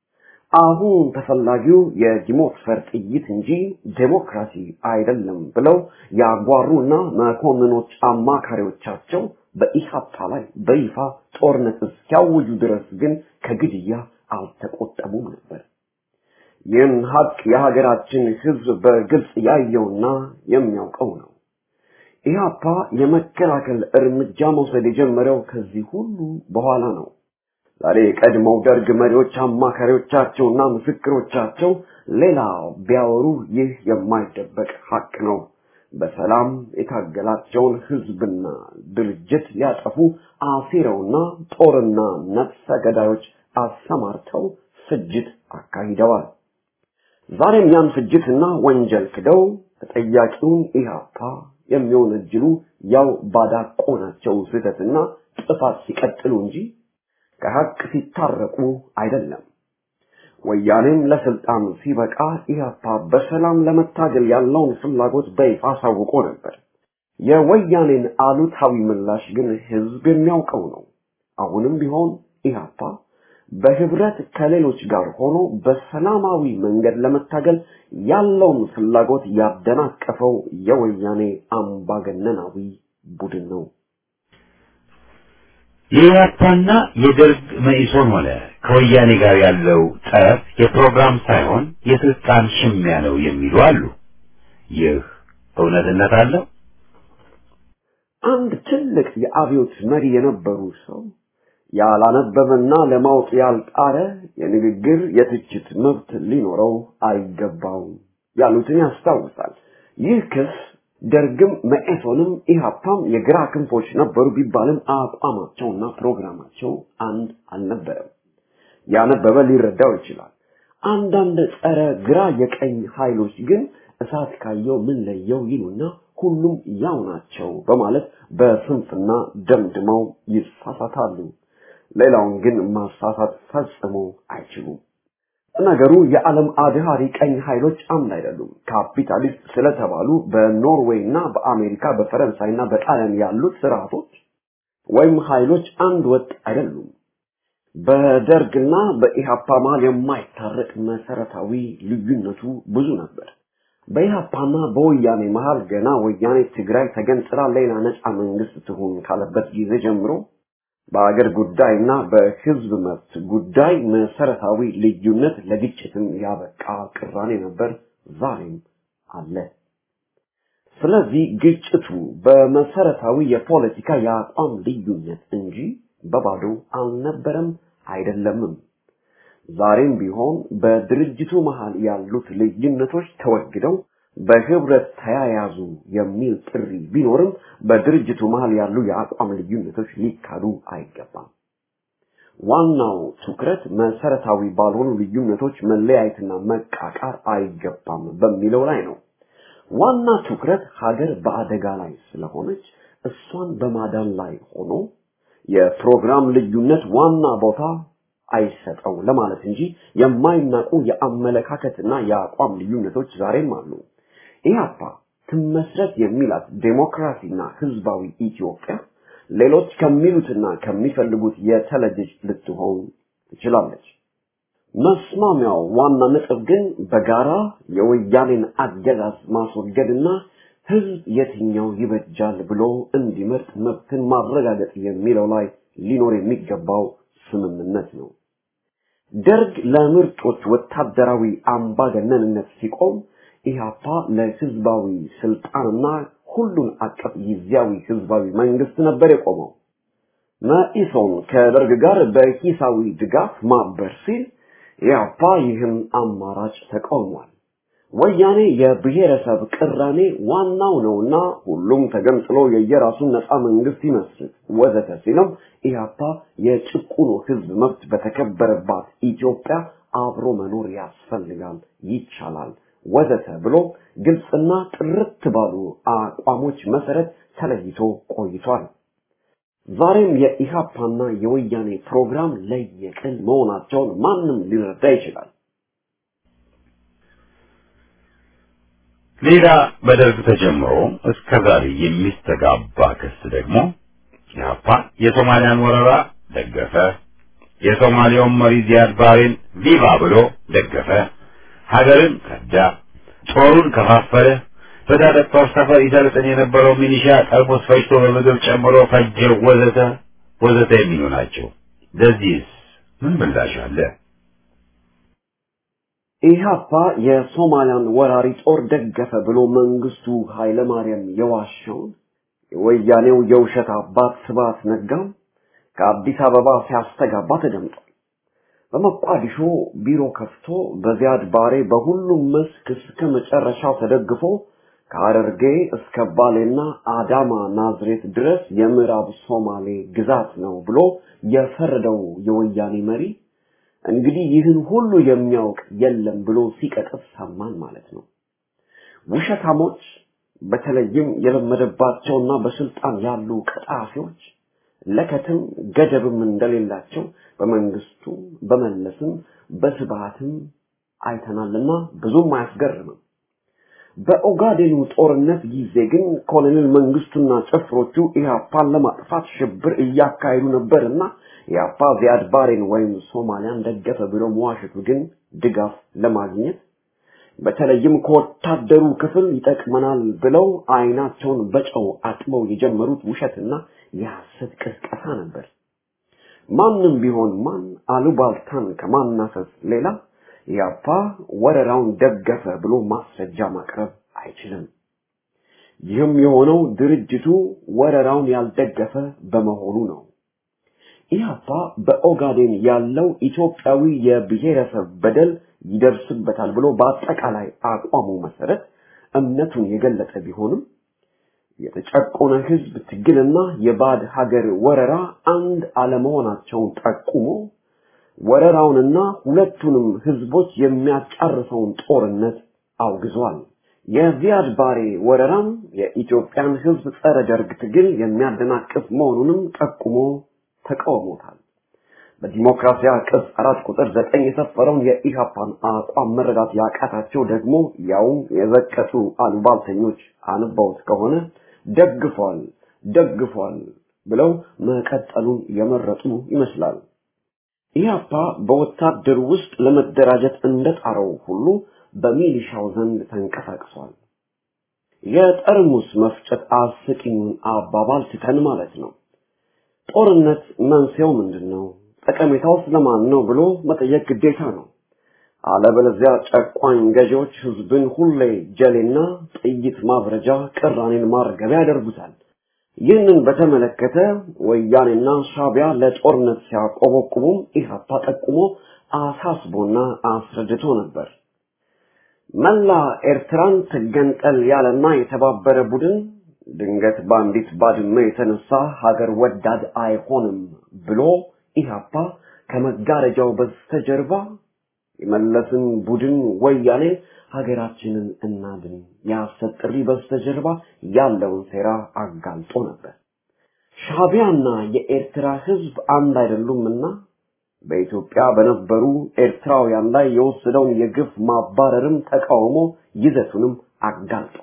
C: አሁን ተፈላጊው የዲሞክፈር ጥይት እንጂ ዴሞክራሲ አይደለም ብለው ያጓሩና መኮንኖች አማካሪዎቻቸው በኢሃፓ ላይ በይፋ ጦርነት እስኪያውጁ ድረስ ግን ከግድያ አልተቆጠቡም ነበር። ይህን ሀቅ የሀገራችን ህዝብ በግልጽ ያየውና የሚያውቀው ነው። ኢህአፓ የመከላከል እርምጃ መውሰድ የጀመረው ከዚህ ሁሉ በኋላ ነው። ዛሬ የቀድሞው ደርግ መሪዎች አማካሪዎቻቸውና ምስክሮቻቸው ሌላ ቢያወሩ ይህ የማይደበቅ ሀቅ ነው። በሰላም የታገላቸውን ህዝብና ድርጅት ሊያጠፉ አሲረውና ጦርና ነፍሰ ገዳዮች አሰማርተው ፍጅት አካሂደዋል። ዛሬም ያን ፍጅትና ወንጀል ክደው ተጠያቂውን ኢህአፓ የሚወነጅሉ ያው ባዳቆናቸው ስህተትና ጥፋት ሲቀጥሉ እንጂ ከሀቅ ሲታረቁ አይደለም። ወያኔም ለስልጣን ሲበቃ ኢህአፓ በሰላም ለመታገል ያለውን ፍላጎት በይፋ አሳውቆ ነበር። የወያኔን አሉታዊ ምላሽ ግን ህዝብ የሚያውቀው ነው። አሁንም ቢሆን ኢህአፓ በህብረት ከሌሎች ጋር ሆኖ በሰላማዊ መንገድ ለመታገል ያለውን ፍላጎት ያደናቀፈው የወያኔ አምባገነናዊ ቡድን ነው።
B: የኢህአፓና የደርግ መኢሶን ሆነ ከወያኔ ጋር ያለው ጠብ የፕሮግራም ሳይሆን የስልጣን ሽሚያ ነው የሚሉ አሉ። ይህ እውነትነት አለው?
C: አንድ ትልቅ የአብዮት መሪ የነበሩ ሰው ያላነበበና ለማወቅ ያልጣረ የንግግር የትችት መብት ሊኖረው አይገባውም ያሉትን ያስታውሳል። ይህ ክስ ደርግም መኢሶንም ኢህአፓም የግራ ክንፎች ነበሩ ቢባልም አቋማቸውና ፕሮግራማቸው አንድ አልነበረም። ያነበበ ሊረዳው ይችላል። አንዳንድ ጸረ ግራ የቀኝ ኃይሎች ግን እሳት ካየው ምን ለየው ይሉና ሁሉም ያው ናቸው በማለት በስንፍና ደምድመው ይሳሳታሉ። ሌላውን ግን ማሳሳት ፈጽሞ አይችሉም። ነገሩ የዓለም አድሃሪ ቀኝ ኃይሎች አምድ አይደሉም። ካፒታሊስት ስለተባሉ በኖርዌይ እና በአሜሪካ በፈረንሳይና በጣሊያን ያሉት ስርዓቶች ወይም ኃይሎች አንድ ወጥ አይደሉም። በደርግና በኢሃፓ መሃል የማይታረቅ መሰረታዊ ልዩነቱ ብዙ ነበር። በኢሃፓና በወያኔ መሃል ገና ወያኔ ትግራይ ተገንጥላ ሌላ ነፃ መንግስት ትሁን ካለበት ጊዜ ጀምሮ በአገር ጉዳይና በህዝብ መብት ጉዳይ መሰረታዊ ልዩነት ለግጭትም ያበቃ ቅራኔ ነበር፣ ዛሬም አለ። ስለዚህ ግጭቱ በመሰረታዊ የፖለቲካ የአቋም ልዩነት እንጂ በባዶ አልነበረም አይደለምም። ዛሬም ቢሆን በድርጅቱ መሃል ያሉት ልዩነቶች ተወግደው በህብረት ተያያዙ የሚል ጥሪ ቢኖርም በድርጅቱ መሃል ያሉ የአቋም ልዩነቶች ሊካዱ አይገባም። ዋናው ትኩረት መሰረታዊ ባልሆኑ ልዩነቶች መለያየትና መቃቃር አይገባም በሚለው ላይ ነው። ዋና ትኩረት ሀገር በአደጋ ላይ ስለሆነች እሷን በማዳን ላይ ሆኖ የፕሮግራም ልዩነት ዋና ቦታ አይሰጠው ለማለት እንጂ የማይናቁ የአመለካከትና የአቋም ልዩነቶች ዛሬም አሉ። ኢህአፓ ትመስረት የሚላት ዴሞክራሲና ህዝባዊ ኢትዮጵያ ሌሎች ከሚሉትና ከሚፈልጉት የተለየች ልትሆን ትችላለች። መስማሚያው ዋና ነጥብ ግን በጋራ የወያኔን አገዛዝ ማስወገድና ህዝብ የትኛው ይበጃል ብሎ እንዲመርጥ መብትን ማረጋገጥ የሚለው ላይ ሊኖር የሚገባው ስምምነት ነው። ደርግ ለምርጦች ወታደራዊ አምባገነንነት ሲቆም ኢህአፓ ለህዝባዊ ስልጣንና ሁሉን አቀፍ ጊዜያዊ ህዝባዊ መንግስት ነበር የቆመው። መኢሶን ከደርግ ጋር በሂሳዊ ድጋፍ ማበር ሲል ኢህአፓ ይህን አማራጭ ተቃውሟል። ወያኔ የብሔረሰብ ቅራኔ ዋናው ነውና ሁሉም ተገንጥሎ የየራሱን ነፃ መንግስት ይመስል ወዘተ ሲልም ኢህአፓ የጭቁኑ ህዝብ መብት በተከበረባት ኢትዮጵያ አብሮ መኖር ያስፈልጋል፣ ይቻላል ወዘተ ብሎ ግልጽና ጥርት ባሉ አቋሞች መሰረት ተለይቶ ቆይቷል። ዛሬም የኢሃፓና የወያኔ ፕሮግራም ለየቅል መሆናቸውን ማንም ሊረዳ ይችላል።
B: ሌላ በደርግ ተጀምሮ እስከ ዛሬ የሚስተጋባ ክስ ደግሞ ኢህአፓ የሶማሊያን ወረራ ደገፈ፣ የሶማሊያውን መሪ ዚያድ ባሬን ቪቫ ብሎ ደገፈ፣ ሀገርን ከዳ፣ ጦሩን ከፋፈለ፣ በታጠቅ ጦር ሰፈር ይሰልጥን የነበረው ሚሊሻ ጠርሙስ ፈጅቶ በምግብ ጨምሮ ፈጀው፣ ወዘተ ወዘተ የሚሉ ናቸው። ለዚህስ ምን ምላሽ አለ?
C: ኢህአፓ የሶማሊያን ወራሪ ጦር ደገፈ ብሎ መንግስቱ ኃይለማርያም የዋሸውን የወያኔው የውሸት አባት ስብሐት ነጋም ከአዲስ አበባ ሲያስተጋባ ተደምጧል። በሞቃዲሾ ቢሮ ከፍቶ በዚያድ ባሬ በሁሉም መስክ እስከ መጨረሻው ተደግፎ ከሐረርጌ እስከ ባሌና አዳማ ናዝሬት ድረስ የምዕራብ ሶማሌ ግዛት ነው ብሎ የፈረደው የወያኔ መሪ እንግዲህ ይህን ሁሉ የሚያውቅ የለም ብሎ ሲቀጥፍ ሰማን ማለት ነው። ውሸታሞች በተለይም የለመደባቸውና በስልጣን ያሉ ቀጣፊዎች ለከትም ገደብም እንደሌላቸው በመንግስቱ በመለስም በስብሃትም አይተናልና ብዙም አያስገርምም። በኦጋዴኑ ጦርነት ጊዜ ግን ኮሎኔል መንግስቱና ጭፍሮቹ ኢህአፓን ለማጥፋት ሽብር እያካሄዱ ነበርና ኢህአፓ ዚያድ ባሬን ወይም ሶማሊያን ደገፈ ብሎ መዋሸቱ ግን ድጋፍ ለማግኘት በተለይም ከወታደሩ ክፍል ይጠቅመናል ብለው አይናቸውን በጨው አጥበው የጀመሩት ውሸትና የሐሰት ቅስቀሳ ነበር። ማንም ቢሆን ማን አሉባልታን ከማናፈስ ሌላ ኢህአፓ ወረራውን ደገፈ ብሎ ማስረጃ ማቅረብ አይችልም። ይህም የሆነው ድርጅቱ ወረራውን ያልደገፈ በመሆኑ ነው። ኢህአፓ በኦጋዴን ያለው ኢትዮጵያዊ የብሔረሰብ በደል ይደርስበታል ብሎ በአጠቃላይ አቋሙ መሰረት እምነቱን የገለጸ ቢሆንም የተጨቆነ ህዝብ ትግልና የባዕድ ሀገር ወረራ አንድ አለመሆናቸውን ጠቁሞ ወረራውንና ሁለቱንም ህዝቦች የሚያጫርሰውን ጦርነት አውግዟል። የዚያድ ባሬ ወረራም የኢትዮጵያን ህዝብ ጸረ ደርግ ትግል የሚያደናቅፍ መሆኑንም ጠቁሞ ተቃውሞታል። በዲሞክራሲያ ቅጽ አራት ቁጥር ዘጠኝ የሰፈረውን የኢሃፓን አቋም መረዳት ያቃታቸው ደግሞ ያውም የዘቀጡ አሉባልተኞች አንባውት ከሆነ ደግፏል ደግፏል ብለው መቀጠሉን የመረጡ ይመስላል። ኢህአፓ በወታደር ውስጥ ለመደራጀት እንደጣረው ሁሉ በሚሊሻው ዘንድ ተንቀሳቅሷል። የጠርሙስ መፍጨት አስቂኙን አባባል ትተን ማለት ነው። ጦርነት መንስኤው ምንድን ነው? ጠቀሜታው ስለማን ነው ብሎ መጠየቅ ግዴታ ነው። አለበለዚያ ጨቋኝ ገዢዎች ህዝብን ሁሌ ጀሌና ጥይት ማብረጃ፣ ቅራኔን ማርገቢያ ያደርጉታል። ይህንን በተመለከተ ወያኔና ሻቢያ ለጦርነት ሲያቆበቁቡም ኢህአፓ ጠቁሞ አሳስቦና አስረድቶ ነበር። መላ ኤርትራን ትገንጠል ያለና የተባበረ ቡድን ድንገት በአንዲት ባድመ የተነሳ ሀገር ወዳድ አይሆንም ብሎ ኢህአፓ ከመጋረጃው በስተጀርባ የመለስን ቡድን ወያኔ ሀገራችንን እናድን የሐሰት ጥሪ በስተጀርባ ያለውን ሴራ አጋልጦ ነበር። ሻቢያና የኤርትራ ህዝብ አንድ አይደሉምና በኢትዮጵያ በነበሩ ኤርትራውያን ላይ የወሰደውን የግፍ ማባረርም ተቃውሞ ይዘቱንም አጋልጦ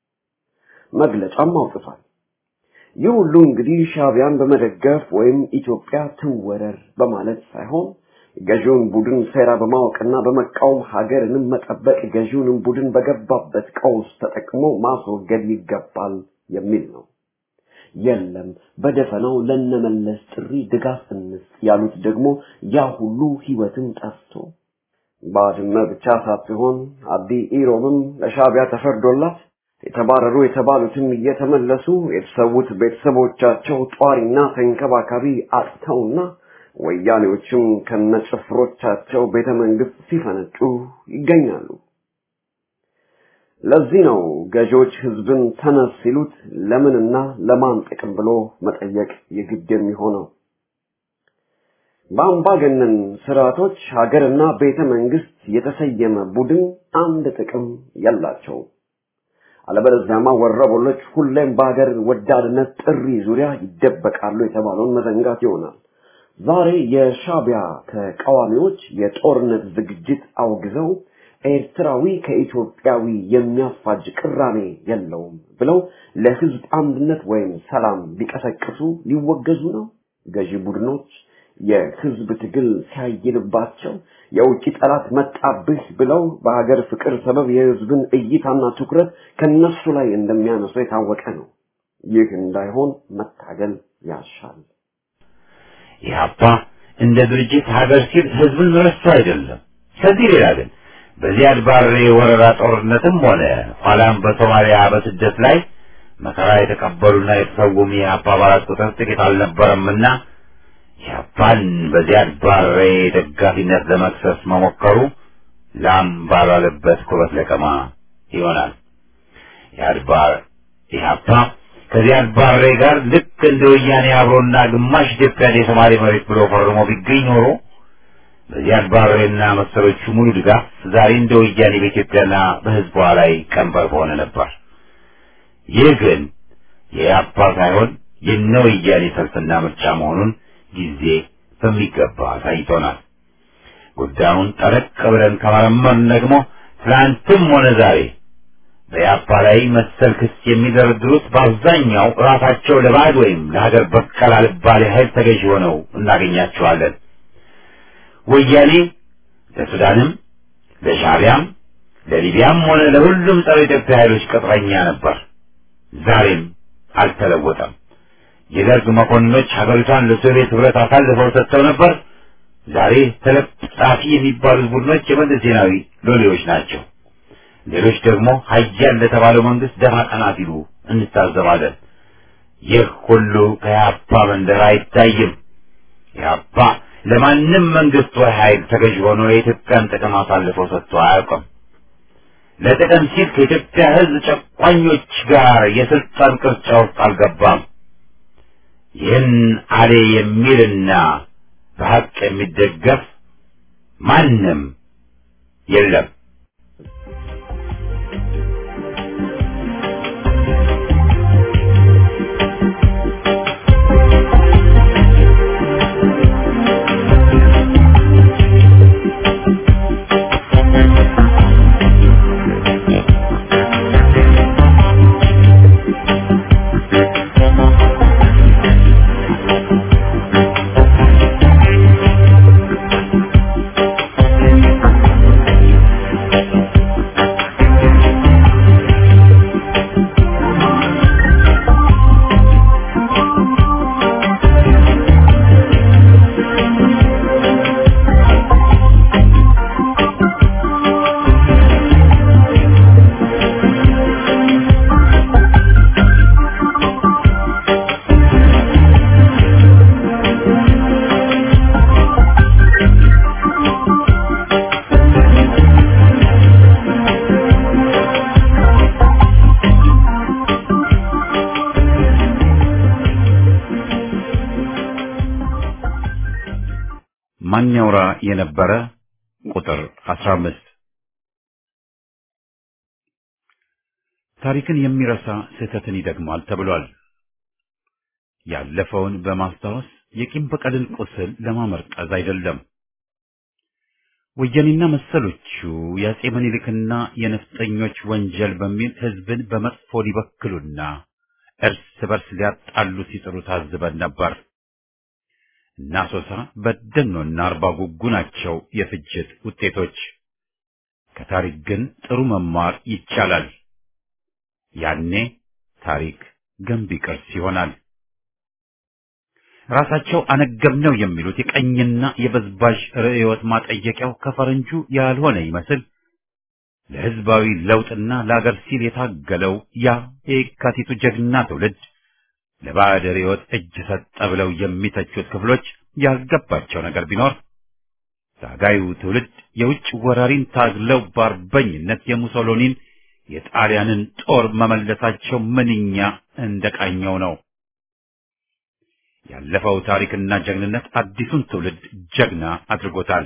C: መግለጫም አውጥቷል። ይህ ሁሉ እንግዲህ ሻቢያን በመደገፍ ወይም ኢትዮጵያ ትወረር በማለት ሳይሆን ገዢውን ቡድን ሴራ በማወቅና በመቃወም ሀገርንም መጠበቅ ገዢውንም ቡድን በገባበት ቀውስ ተጠቅሞ ማስወገድ ይገባል የሚል ነው። የለም በደፈናው ለነመለስ ጥሪ ድጋፍ እንስጥ ያሉት ደግሞ ያ ሁሉ ህይወትን ጠፍቶ ባድመ ብቻ ሳትሆን አዲ ኢሮብም ለሻቢያ ተፈርዶላት የተባረሩ የተባሉትም እየተመለሱ የተሰዉት ቤተሰቦቻቸው ጧሪና ተንከባካቢ አጥተውና ወያኔዎችም ከነጭፍሮቻቸው ቤተ መንግስት ሲፈነጩ ይገኛሉ። ለዚህ ነው ገዢዎች ህዝብን ተነስ ሲሉት ለምንና ለማን ጥቅም ብሎ መጠየቅ የግድ የሚሆነው። በአምባገነን ስርዓቶች ሀገርና ቤተ መንግስት የተሰየመ ቡድን አንድ ጥቅም የላቸውም። አለበለዚያማ ወረበሎች ሁሌም በሀገር ወዳድነት ጥሪ ዙሪያ ይደበቃሉ የተባለውን መዘንጋት ይሆናል። ዛሬ የሻቢያ ተቃዋሚዎች የጦርነት ዝግጅት አውግዘው ኤርትራዊ ከኢትዮጵያዊ የሚያፋጅ ቅራኔ የለውም ብለው ለህዝብ አንድነት ወይም ሰላም ቢቀሰቅሱ ሊወገዙ ነው። ገዢ ቡድኖች የህዝብ ትግል ሲያይልባቸው የውጭ ጠላት መጣብህ ብለው በሀገር ፍቅር ሰበብ የህዝብን እይታና ትኩረት ከነሱ ላይ እንደሚያነሱ የታወቀ ነው። ይህ እንዳይሆን መታገል ያሻል።
B: ኢህአፓ እንደ ድርጅት ሀገር ሲል ህዝብን ረስቶ አይደለም። ከዚህ ሌላ ግን በዚያድ ባሬ ወረራ ጦርነትም ሆነ ኋላም በሶማሊያ በስደት ላይ መከራ የተቀበሉና የተሰውም የኢህአፓ አባላት ቁጥር ጥቂት አልነበረምና ኢህአፓን በዚያድ ባሬ ደጋፊነት ለመክሰስ መሞከሩ ላም ባልዋለበት ኩበት ለቀማ ይሆናል። ኢህአድ ባር ኢህአፓ ከዚያድ ባሬ ጋር ልክ እንደ ወያኔ አብሮና ግማሽ ኢትዮጵያን የሶማሌ መሬት ብሎ ፈርሞ ቢገኝ ኖሮ በዚያድ ባሬና መሰሎቹ ሙሉ ድጋፍ ዛሬ እንደ ወያኔ በኢትዮጵያና በህዝቧ ላይ ቀንበር በሆነ ነበር። ይህ ግን የኢህአፓ ሳይሆን የነ ወያኔ ሰልፍና ምርጫ መሆኑን ጊዜ በሚገባ አሳይቶናል። ጉዳዩን ጠለቅ ብለን ከመረመርን ደግሞ ትናንትም ሆነ ዛሬ በኢህአፓ ላይ መሰል ክስ የሚደረድሩት በአብዛኛው ራሳቸው ለባዕድ ወይም ለሀገር በቀል አልባሌ ኃይል ተገዥ ሆነው እናገኛቸዋለን። ወያኔ ለሱዳንም፣ ለሻቢያም፣ ለሊቢያም ሆነ ለሁሉም ጸረ ኢትዮጵያ ኃይሎች ቅጥረኛ ነበር። ዛሬም አልተለወጠም። የደርግ መኮንኖች ሀገሪቷን ለሶቪየት ህብረት አሳልፈው ሰጥተው ነበር። ዛሬ ተለጣፊ የሚባሉት ቡድኖች የመለስ ዜናዊ ሎሌዎች ናቸው። ሌሎች ደግሞ ሀያል ለተባለው መንግስት ደፋ ቀና ሲሉ እንታዘባለን። ይህ ሁሉ ከኢህአፓ መንደር አይታይም። ኢህአፓ ለማንም መንግስት ወይ ኃይል ተገዥ ሆኖ የኢትዮጵያን ጥቅም አሳልፈው ሰጥቶ አያውቅም። ለጥቅም ሲል ከኢትዮጵያ ህዝብ ጨቋኞች ጋር የስልጣን ቅርጫ ውስጥ አልገባም። ይህን አሌ የሚልና በሀቅ የሚደገፍ ማንም የለም። ማን ያውራ የነበረ ቁጥር 15 ታሪክን የሚረሳ ስህተትን ይደግማል ተብሏል። ያለፈውን በማስታወስ የቂም በቀልን ቁስል ለማመርቀዝ አይደለም። ወያኔና መሰሎቹ የአጼ ምኒልክና የነፍጠኞች ወንጀል በሚል ህዝብን በመጥፎ ሊበክሉና እርስ በርስ ሊያጣሉ ሲጥሩ ታዝበን ነበር። እና ሶሳ በደኖና አርባ ጉጉ ናቸው የፍጅት ውጤቶች። ከታሪክ ግን ጥሩ መማር ይቻላል። ያኔ ታሪክ ገንቢ ቅርስ ይሆናል። ራሳቸው አነገብነው የሚሉት የቀኝና የበዝባዥ ርዕዮት ማጠየቂያው ከፈረንጁ ያልሆነ ይመስል ለህዝባዊ ለውጥና ለአገር ሲል የታገለው ያ የካቲቱ ጀግና ትውልድ ለባዕድ ርዕዮት እጅ ሰጠ ብለው የሚተቹት ክፍሎች ያልገባቸው ነገር ቢኖር ታጋዩ ትውልድ የውጭ ወራሪን ታግለው በአርበኝነት የሙሶሎኒን የጣሊያንን ጦር መመለሳቸው ምንኛ እንደቃኘው ነው። ያለፈው ታሪክና ጀግንነት አዲሱን ትውልድ ጀግና አድርጎታል።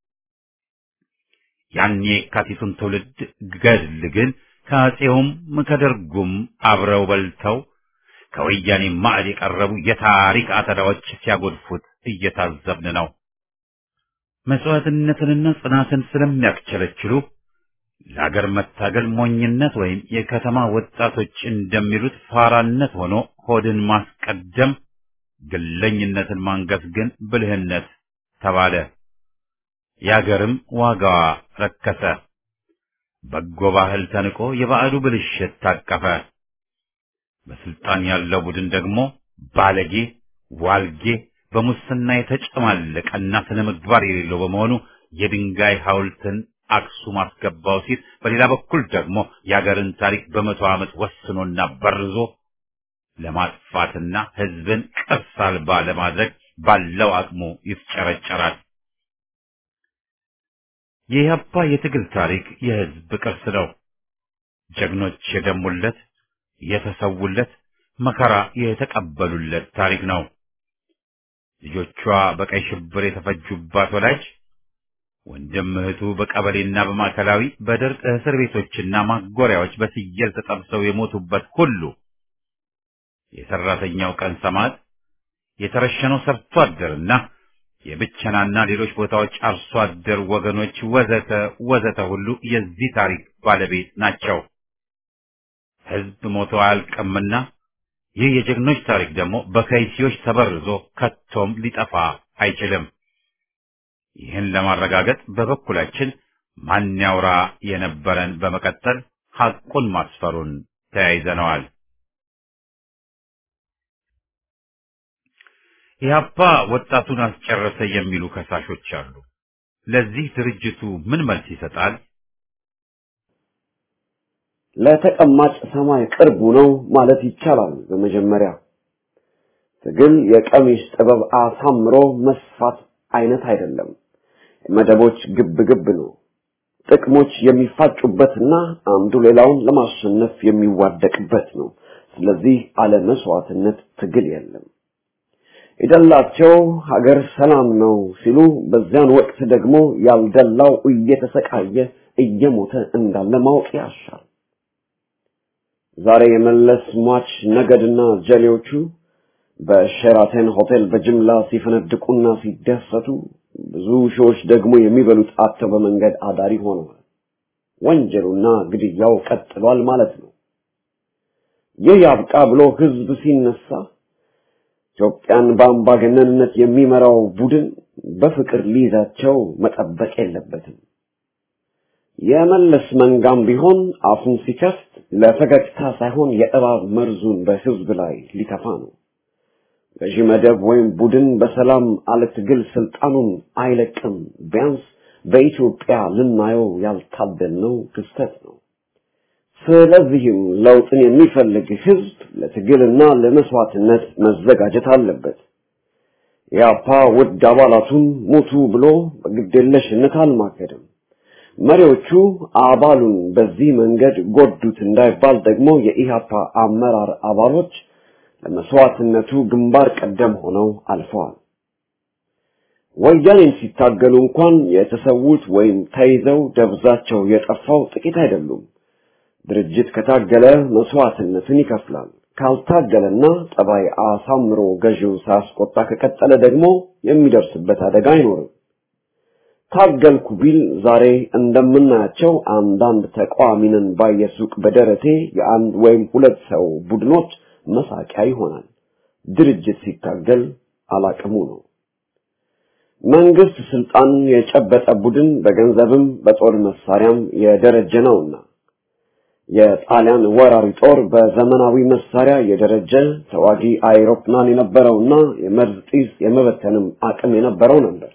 B: ያን የካቲቱን ትውልድ ገድል ግን ከአፄውም ከደርጉም አብረው በልተው ከወያኔ ማዕድ የቀረቡ የታሪክ አተዳዎች ሲያጎድፉት እየታዘብን ነው። መስዋዕትነትንና ጽናትን ስለሚያስቸለችሉ ለአገር መታገል ሞኝነት ወይም የከተማ ወጣቶች እንደሚሉት ፋራነት ሆኖ ሆድን ማስቀደም፣ ግለኝነትን ማንገስ ግን ብልህነት ተባለ። የአገርም ዋጋዋ ረከሰ። በጎ ባህል ተንቆ የባዕዱ ብልሽት ታቀፈ። በስልጣን ያለው ቡድን ደግሞ ባለጌ፣ ዋልጌ፣ በሙስና የተጨማለቀና ስነ ምግባር የሌለው በመሆኑ የድንጋይ ሐውልትን አክሱም አስገባው ሲል፣ በሌላ በኩል ደግሞ የአገርን ታሪክ በመቶ ዓመት ወስኖና በርዞ ለማጥፋትና ሕዝብን ቅርስ አልባ ለማድረግ ባለው አቅሙ ይፍጨረጨራል። የኢህአፓ የትግል ታሪክ የሕዝብ ቅርስ ነው። ጀግኖች የደሙለት የተሰውለት መከራ የተቀበሉለት ታሪክ ነው። ልጆቿ በቀይ ሽብር የተፈጁባት ወላጅ ወንድም እህቱ በቀበሌና በማዕከላዊ በደርቅ እስር ቤቶችና ማጎሪያዎች በስየል ተጠብሰው የሞቱበት ሁሉ የሰራተኛው ቀን ሰማዕት የተረሸነው ሰርቶ አደርና የብቸናና ሌሎች ቦታዎች አርሶ አደር ወገኖች ወዘተ ወዘተ ሁሉ የዚህ ታሪክ ባለቤት ናቸው። ሕዝብ ሞቶ አያልቅምና ይህ የጀግኖች ታሪክ ደግሞ በከይሲዎች ተበርዞ ከቶም ሊጠፋ አይችልም። ይህን ለማረጋገጥ በበኩላችን ማን ያውራ የነበረን በመቀጠል ሐቁን ማስፈሩን ተያይዘነዋል። ኢህአፓ ወጣቱን አስጨረሰ የሚሉ ከሳሾች አሉ። ለዚህ ድርጅቱ ምን መልስ ይሰጣል?
C: ለተቀማጭ ሰማይ ቅርቡ ነው ማለት ይቻላል። በመጀመሪያ ትግል የቀሚስ ጥበብ አሳምሮ መስፋት አይነት አይደለም። መደቦች ግብ ግብ ነው። ጥቅሞች የሚፋጩበትና አንዱ ሌላውን ለማሸነፍ የሚዋደቅበት ነው። ስለዚህ አለ መስዋዕትነት ትግል የለም። የደላቸው ሀገር ሰላም ነው ሲሉ በዚያን ወቅት ደግሞ ያልደላው እየተሰቃየ እየሞተ እንዳለ ማወቅ ያሻል። ዛሬ የመለስ ሟች ነገድና ጀሌዎቹ በሼራተን ሆቴል በጅምላ ሲፈነድቁና ሲደሰቱ ብዙ ሺዎች ደግሞ የሚበሉት አጥተው በመንገድ አዳሪ ሆነዋል። ወንጀሉና ግድያው ቀጥሏል ማለት ነው። ይህ ያብቃ ብሎ ህዝብ ሲነሳ ኢትዮጵያን በአምባገነንነት የሚመራው ቡድን በፍቅር ሊይዛቸው መጠበቅ የለበትም። የመለስ መንጋም ቢሆን አፉን ሲከፍት ለፈገግታ ሳይሆን የእባብ መርዙን በህዝብ ላይ ሊተፋ ነው። ገዢ መደብ ወይም ቡድን በሰላም አለ ትግል ስልጣኑን አይለቅም። ቢያንስ በኢትዮጵያ ልናየው ያልታደልነው ክስተት ነው። ስለዚህም ለውጥን የሚፈልግ ህዝብ ለትግልና ለመስዋዕትነት መዘጋጀት አለበት። የአፓ ውድ አባላቱን ሙቱ ብሎ በግዴለሽነት አልማገድም። መሪዎቹ አባሉን በዚህ መንገድ ጎዱት እንዳይባል ደግሞ የኢህአፓ አመራር አባሎች ለመስዋዕትነቱ ግንባር ቀደም ሆነው አልፈዋል። ወያኔን ሲታገሉ እንኳን የተሰዉት ወይም ተይዘው ደብዛቸው የጠፋው ጥቂት አይደሉም። ድርጅት ከታገለ መስዋዕትነትን ይከፍላል። ካልታገለና ጠባይ አሳምሮ ገዢውን ሳያስቆጣ ከቀጠለ ደግሞ የሚደርስበት አደጋ አይኖርም። ታገልኩ ቢል ዛሬ እንደምናያቸው አንዳንድ ተቃዋሚንን ባየሱቅ በደረቴ የአንድ ወይም ሁለት ሰው ቡድኖች መሳቂያ ይሆናል። ድርጅት ሲታገል አላቅሙ ነው። መንግስት ስልጣን የጨበጠ ቡድን በገንዘብም በጦር መሳሪያም የደረጀ ነውና የጣሊያን ወራሪ ጦር በዘመናዊ መሳሪያ የደረጀ ተዋጊ አይሮፕላን የነበረውና የመርዝ ጢስ የመበተንም አቅም የነበረው ነበር።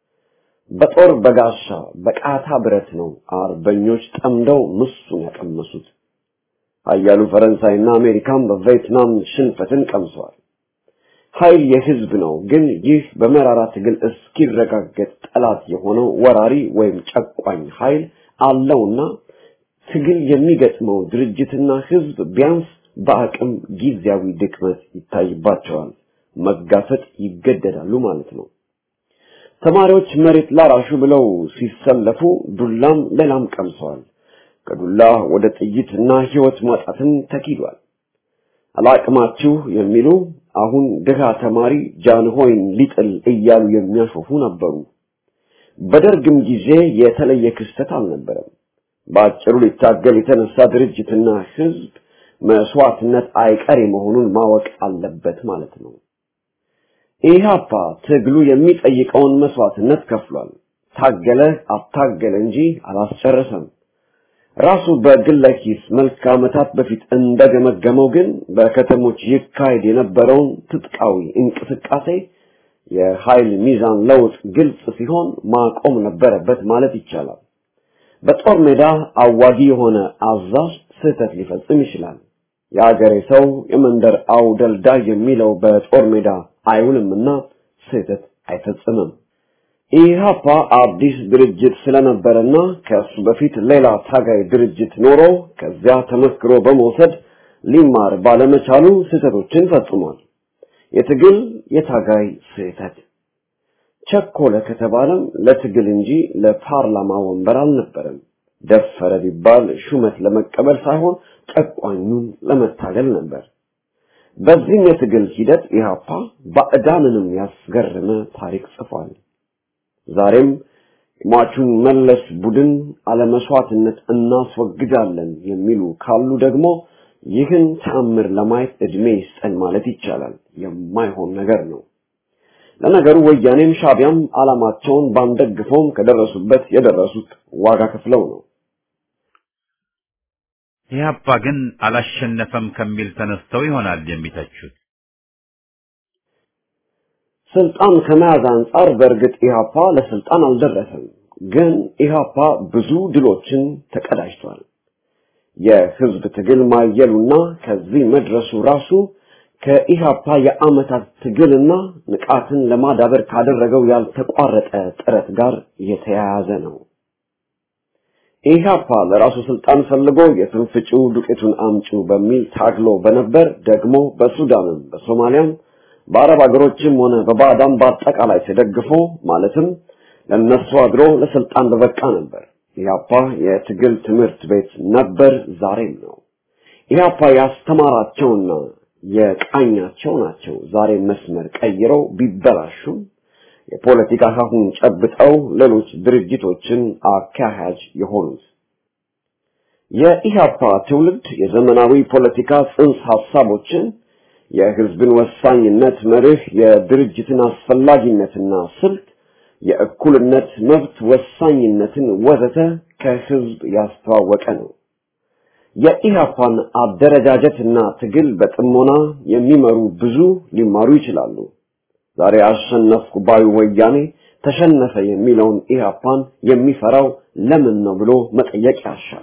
C: በጦር በጋሻ በቃታ ብረት ነው አርበኞች ጠምደው ምሱን ያቀመሱት። ኃያሉ ፈረንሳይና አሜሪካም በቪየትናም ሽንፈትን ቀምሰዋል። ኃይል የህዝብ ነው። ግን ይህ በመራራ ትግል እስኪረጋገጥ ጠላት የሆነው ወራሪ ወይም ጨቋኝ ኃይል አለውና ትግል የሚገጥመው ድርጅትና ህዝብ ቢያንስ በአቅም ጊዜያዊ ድክመት ይታይባቸዋል። መጋፈጥ ይገደዳሉ ማለት ነው። ተማሪዎች መሬት ላራሹ ብለው ሲሰለፉ ዱላም ሌላም ቀምሰዋል። ከዱላ ወደ ጥይትና ህይወት ማጣትን ተኪዷል። አላቅማችሁ የሚሉ አሁን ድሃ ተማሪ ጃንሆይን ሊጥል እያሉ የሚያሾፉ ነበሩ። በደርግም ጊዜ የተለየ ክስተት አልነበረም። በአጭሩ ሊታገል የተነሳ ድርጅትና ህዝብ መስዋዕትነት አይቀሬ መሆኑን ማወቅ አለበት ማለት ነው። ኢህአፓ ትግሉ የሚጠይቀውን መስዋዕትነት ከፍሏል። ታገለ አታገለ እንጂ አላስጨረሰም። ራሱ በግለ ኪስ መልክ ዓመታት በፊት እንደገመገመው ግን በከተሞች ይካሄድ የነበረውን ትጥቃዊ እንቅስቃሴ የኃይል ሚዛን ለውጥ ግልጽ ሲሆን ማቆም ነበረበት ማለት ይቻላል። በጦር ሜዳ አዋጊ የሆነ አዛዥ ስህተት ሊፈጽም ይችላል። የአገሬ ሰው የመንደር አውደልዳይ የሚለው በጦር ሜዳ አይውልምና ስህተት አይፈጽምም። ኢህአፓ አዲስ ድርጅት ስለነበረና ከሱ በፊት ሌላ ታጋይ ድርጅት ኖሮ ከዚያ ተመስክሮ በመውሰድ ሊማር ባለመቻሉ ስህተቶችን ፈጽሟል። የትግል የታጋይ ስህተት ቸኮለ ከተባለም ለትግል እንጂ ለፓርላማ ወንበር አልነበረም። ደፈረ ቢባል ሹመት ለመቀበል ሳይሆን ጨቋኙን ለመታገል ነበር። በዚህም የትግል ሂደት ኢህአፓ ባዕዳንንም ያስገረመ ታሪክ ጽፏል። ዛሬም የሟቹን መለስ ቡድን አለመስዋዕትነት እናስወግዳለን የሚሉ ካሉ ደግሞ ይህን ተአምር ለማየት እድሜ ይስጠን ማለት ይቻላል። የማይሆን ነገር ነው። ለነገሩ ወያኔም ሻቢያም ዓላማቸውን ባንደግፈውም ከደረሱበት የደረሱት ዋጋ ከፍለው ነው።
B: ኢህአፓ ግን አላሸነፈም ከሚል ተነስተው ይሆናል የሚተቹት።
C: ስልጣን ከመያዝ አንጻር በእርግጥ ኢህአፓ ለስልጣን አልደረሰም። ግን ኢህአፓ ብዙ ድሎችን ተቀዳጅቷል። የህዝብ ትግል ማየሉና ከዚህ መድረሱ ራሱ ከኢህአፓ የአመታት ትግልና ንቃትን ለማዳበር ካደረገው ያልተቋረጠ ጥረት ጋር የተያያዘ ነው። ኢህአፓ ለራሱ ስልጣን ፈልጎ የትንፍጪው ዱቄቱን አምጪው በሚል ታግሎ በነበር ደግሞ በሱዳንም በሶማሊያም በአረብ ሀገሮችም ሆነ በባዕዳን በአጠቃላይ ተደግፎ ማለትም ለነሱ አድሮ ለስልጣን በበቃ ነበር። ኢህአፓ የትግል ትምህርት ቤት ነበር፣ ዛሬም ነው። ኢህአፓ ያስተማራቸውና የቃኛቸው ናቸው ዛሬ መስመር ቀይረው ቢበላሹም የፖለቲካ ሀሁን ጨብጠው ሌሎች ድርጅቶችን አካሄጅ የሆኑት። የኢህአፓ ትውልድ የዘመናዊ ፖለቲካ ጽንሰ ሀሳቦችን የህዝብን ወሳኝነት መርህ፣ የድርጅትን አስፈላጊነትና ስልት፣ የእኩልነት መብት ወሳኝነትን ወዘተ ከህዝብ ያስተዋወቀ ነው። የኢህአፓን አደረጃጀትና ትግል በጥሞና የሚመሩ ብዙ ሊማሩ ይችላሉ። ዛሬ አሸነፍኩ ባዩ ወያኔ ተሸነፈ የሚለውን ኢህአፓን የሚፈራው ለምን ነው ብሎ መጠየቅ ያሻል።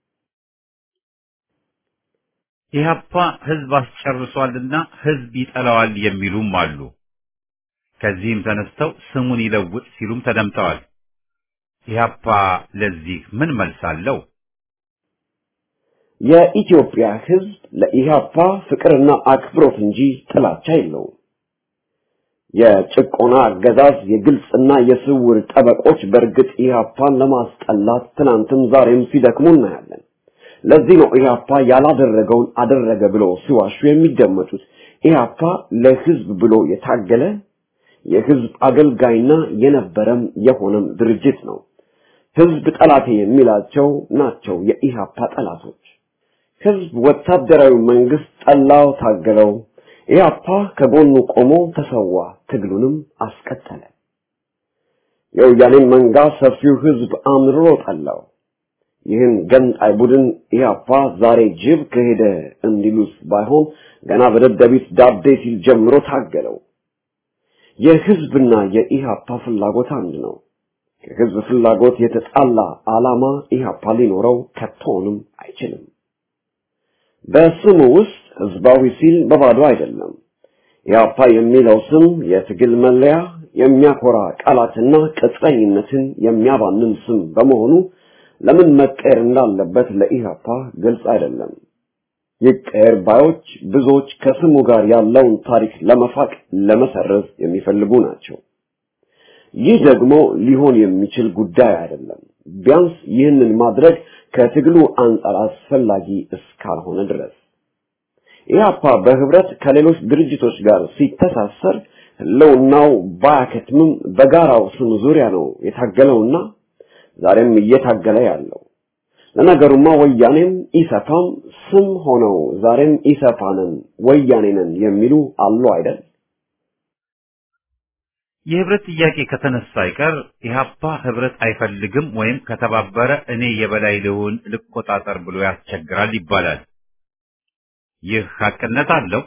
B: ኢህአፓ ህዝብ አስጨርሷልና ህዝብ ይጠላዋል የሚሉም አሉ። ከዚህም ተነስተው ስሙን ይለውጥ ሲሉም ተደምጠዋል። ኢህአፓ ለዚህ ምን መልስ አለው?
C: የኢትዮጵያ ህዝብ ለኢህአፓ ፍቅርና አክብሮት እንጂ ጥላቻ የለውም። የጭቆና አገዛዝ የግልጽና የስውር ጠበቆች በእርግጥ ኢህአፓን ለማስጠላት ትናንትም ዛሬም ሲደክሙ እናያለን። ለዚህ ነው ኢህአፓ ያላደረገውን አደረገ ብሎ ሲዋሹ የሚደመጡት። ኢህአፓ ለህዝብ ብሎ የታገለ የህዝብ አገልጋይና የነበረም የሆነም ድርጅት ነው። ህዝብ ጠላቴ የሚላቸው ናቸው የኢህአፓ ጠላቶች። ህዝብ ወታደራዊ መንግስት ጠላው፣ ታገለው። ኢህአፓ ከጎኑ ቆሞ ተሰዋ፣ ትግሉንም አስቀጠለ። የወያኔን መንጋ ሰፊው ህዝብ አምርሮ ጠላው። ይህን ገንጣይ ቡድን ኢህአፓ ዛሬ ጅብ ከሄደ እንዲሉት ባይሆን ገና በደደቢት ዳቤ ሲል ጀምሮ ታገለው። የህዝብና የኢህአፓ ፍላጎት አንድ ነው። ከህዝብ ፍላጎት የተጣላ ዓላማ ኢህአፓ ሊኖረው ከቶንም አይችልም። በስሙ ውስጥ ህዝባዊ ሲል በባዶ አይደለም። ኢህአፓ የሚለው ስም የትግል መለያ፣ የሚያኮራ ቃላትና ቅጥረኝነትን የሚያባንን ስም በመሆኑ ለምን መቀየር እንዳለበት ለኢህአፓ ግልጽ አይደለም። ይቀየር ባዮች ብዙዎች ከስሙ ጋር ያለውን ታሪክ ለመፋቅ ለመሰረዝ የሚፈልጉ ናቸው። ይህ ደግሞ ሊሆን የሚችል ጉዳይ አይደለም። ቢያንስ ይህንን ማድረግ ከትግሉ አንጻር አስፈላጊ እስካልሆነ ድረስ ኢህአፓ በህብረት ከሌሎች ድርጅቶች ጋር ሲተሳሰር ህልውናው ባያከትምም በጋራው ስም ዙሪያ ነው የታገለውና ዛሬም እየታገለ ያለው። ለነገሩማ ወያኔም ኢሰፓም ስም ሆነው ዛሬም ኢሰፓንን ወያኔንን የሚሉ አሉ አይደል?
B: የህብረት ጥያቄ ከተነሳ አይቀር ኢህአፓ ህብረት አይፈልግም ወይም ከተባበረ እኔ የበላይ ልሁን ልቆጣጠር ብሎ ያስቸግራል ይባላል። ይህ ሀቅነት አለው?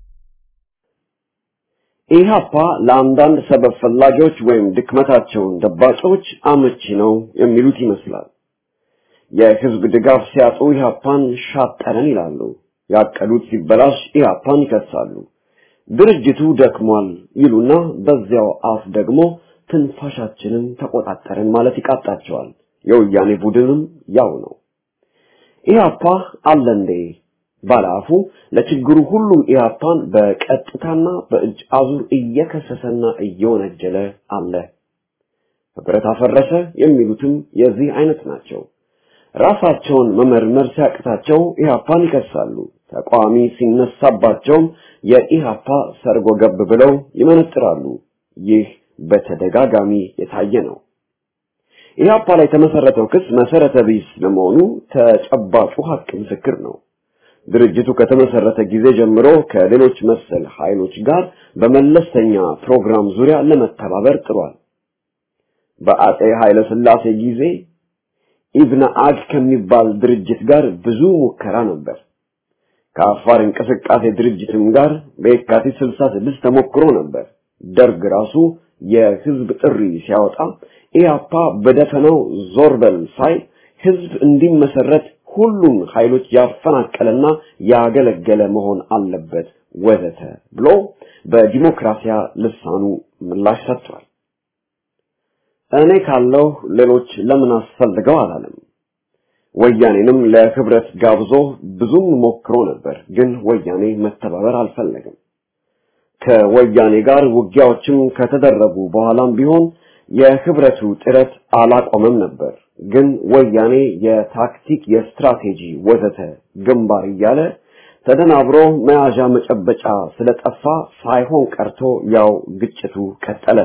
C: ኢህአፓ ለአንዳንድ ሰበብ ፈላጊዎች ወይም ድክመታቸውን ደባቂዎች አመቺ ነው የሚሉት ይመስላል። የህዝብ ድጋፍ ሲያጡ ኢህአፓን ሻጠረን ይላሉ። ያቀዱት ሲበላሽ ኢህአፓን ይከሳሉ። ድርጅቱ ደክሟል ይሉና በዚያው አፍ ደግሞ ትንፋሻችንን ተቆጣጠርን ማለት ይቃጣቸዋል። የወያኔ ቡድንም ያው ነው። ኢህአፓ አለ እንዴ ባለአፉ ለችግሩ ሁሉ ኢህአፓን በቀጥታና በእጅ አዙር እየከሰሰና እየወነጀለ አለ። ህብረት አፈረሰ የሚሉትም የዚህ አይነት ናቸው። ራሳቸውን መመርመር ሲያቅታቸው ኢህአፓን ይከሳሉ። ተቃዋሚ ሲነሳባቸውም የኢህአፓ ሰርጎ ገብ ብለው ይመነጥራሉ። ይህ በተደጋጋሚ የታየ ነው። ኢህአፓ ላይ የተመሰረተው ክስ መሰረተ ቢስ ለመሆኑ ተጨባጩ ሀቅ ምስክር ነው። ድርጅቱ ከተመሰረተ ጊዜ ጀምሮ ከሌሎች መሰል ኃይሎች ጋር በመለስተኛ ፕሮግራም ዙሪያ ለመተባበር ጥሯል። በአጼ ኃይለ ሥላሴ ጊዜ ኢብነ አግ ከሚባል ድርጅት ጋር ብዙ ሙከራ ነበር። ከአፋር እንቅስቃሴ ድርጅትም ጋር በየካቲት 66 ተሞክሮ ነበር። ደርግ ራሱ የህዝብ ጥሪ ሲያወጣ ኢያፓ በደፈናው ዞር በል ሳይል ህዝብ እንዲመሰረት ሁሉም ኃይሎች ያፈናቀለና ያገለገለ መሆን አለበት ወዘተ ብሎ በዲሞክራሲያ ልሳኑ ምላሽ ሰጥቷል። እኔ ካለው ሌሎች ለምን አስፈልገው አላለም። ወያኔንም ለህብረት ጋብዞ ብዙም ሞክሮ ነበር፣ ግን ወያኔ መተባበር አልፈለገም። ከወያኔ ጋር ውጊያዎችም ከተደረጉ በኋላም ቢሆን የህብረቱ ጥረት አላቆመም ነበር። ግን ወያኔ የታክቲክ፣ የስትራቴጂ ወዘተ ግንባር እያለ ተደናብሮ መያዣ መጨበጫ ስለጠፋ ሳይሆን ቀርቶ ያው ግጭቱ ቀጠለ።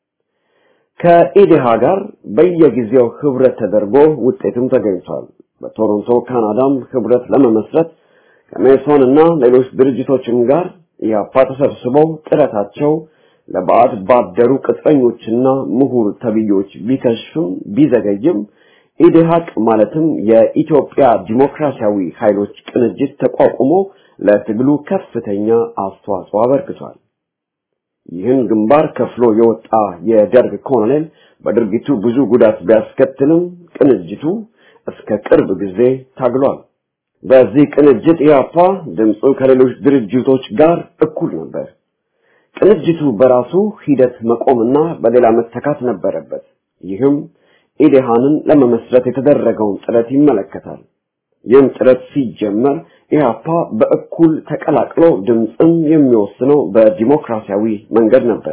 C: ከኢዴሃ ጋር በየጊዜው ህብረት ተደርጎ ውጤትም ተገኝቷል። በቶሮንቶ ካናዳም ህብረት ለመመስረት ከሜሶን እና ሌሎች ድርጅቶችም ጋር ኢህአፓ ተሰብስበው ጥረታቸው ለባዕድ ባደሩ ቅጥረኞችና ምሁር ተብዮች ቢከሽፍም ቢዘገይም ኢዴሃቅ ማለትም የኢትዮጵያ ዲሞክራሲያዊ ኃይሎች ቅንጅት ተቋቁሞ ለትግሉ ከፍተኛ አስተዋጽኦ አበርክቷል። ይህን ግንባር ከፍሎ የወጣ የደርግ ኮሎኔል በድርጊቱ ብዙ ጉዳት ቢያስከትልም ቅንጅቱ እስከ ቅርብ ጊዜ ታግሏል። በዚህ ቅንጅት ኢህአፓ ድምፁ ከሌሎች ድርጅቶች ጋር እኩል ነበር። ቅንጅቱ በራሱ ሂደት መቆምና በሌላ መተካት ነበረበት። ይህም ኢዴሃንን ለመመስረት የተደረገውን ጥረት ይመለከታል። ይህም ጥረት ሲጀመር ኢህአፓ በእኩል ተቀላቅሎ ድምፅም የሚወስነው በዲሞክራሲያዊ መንገድ ነበር።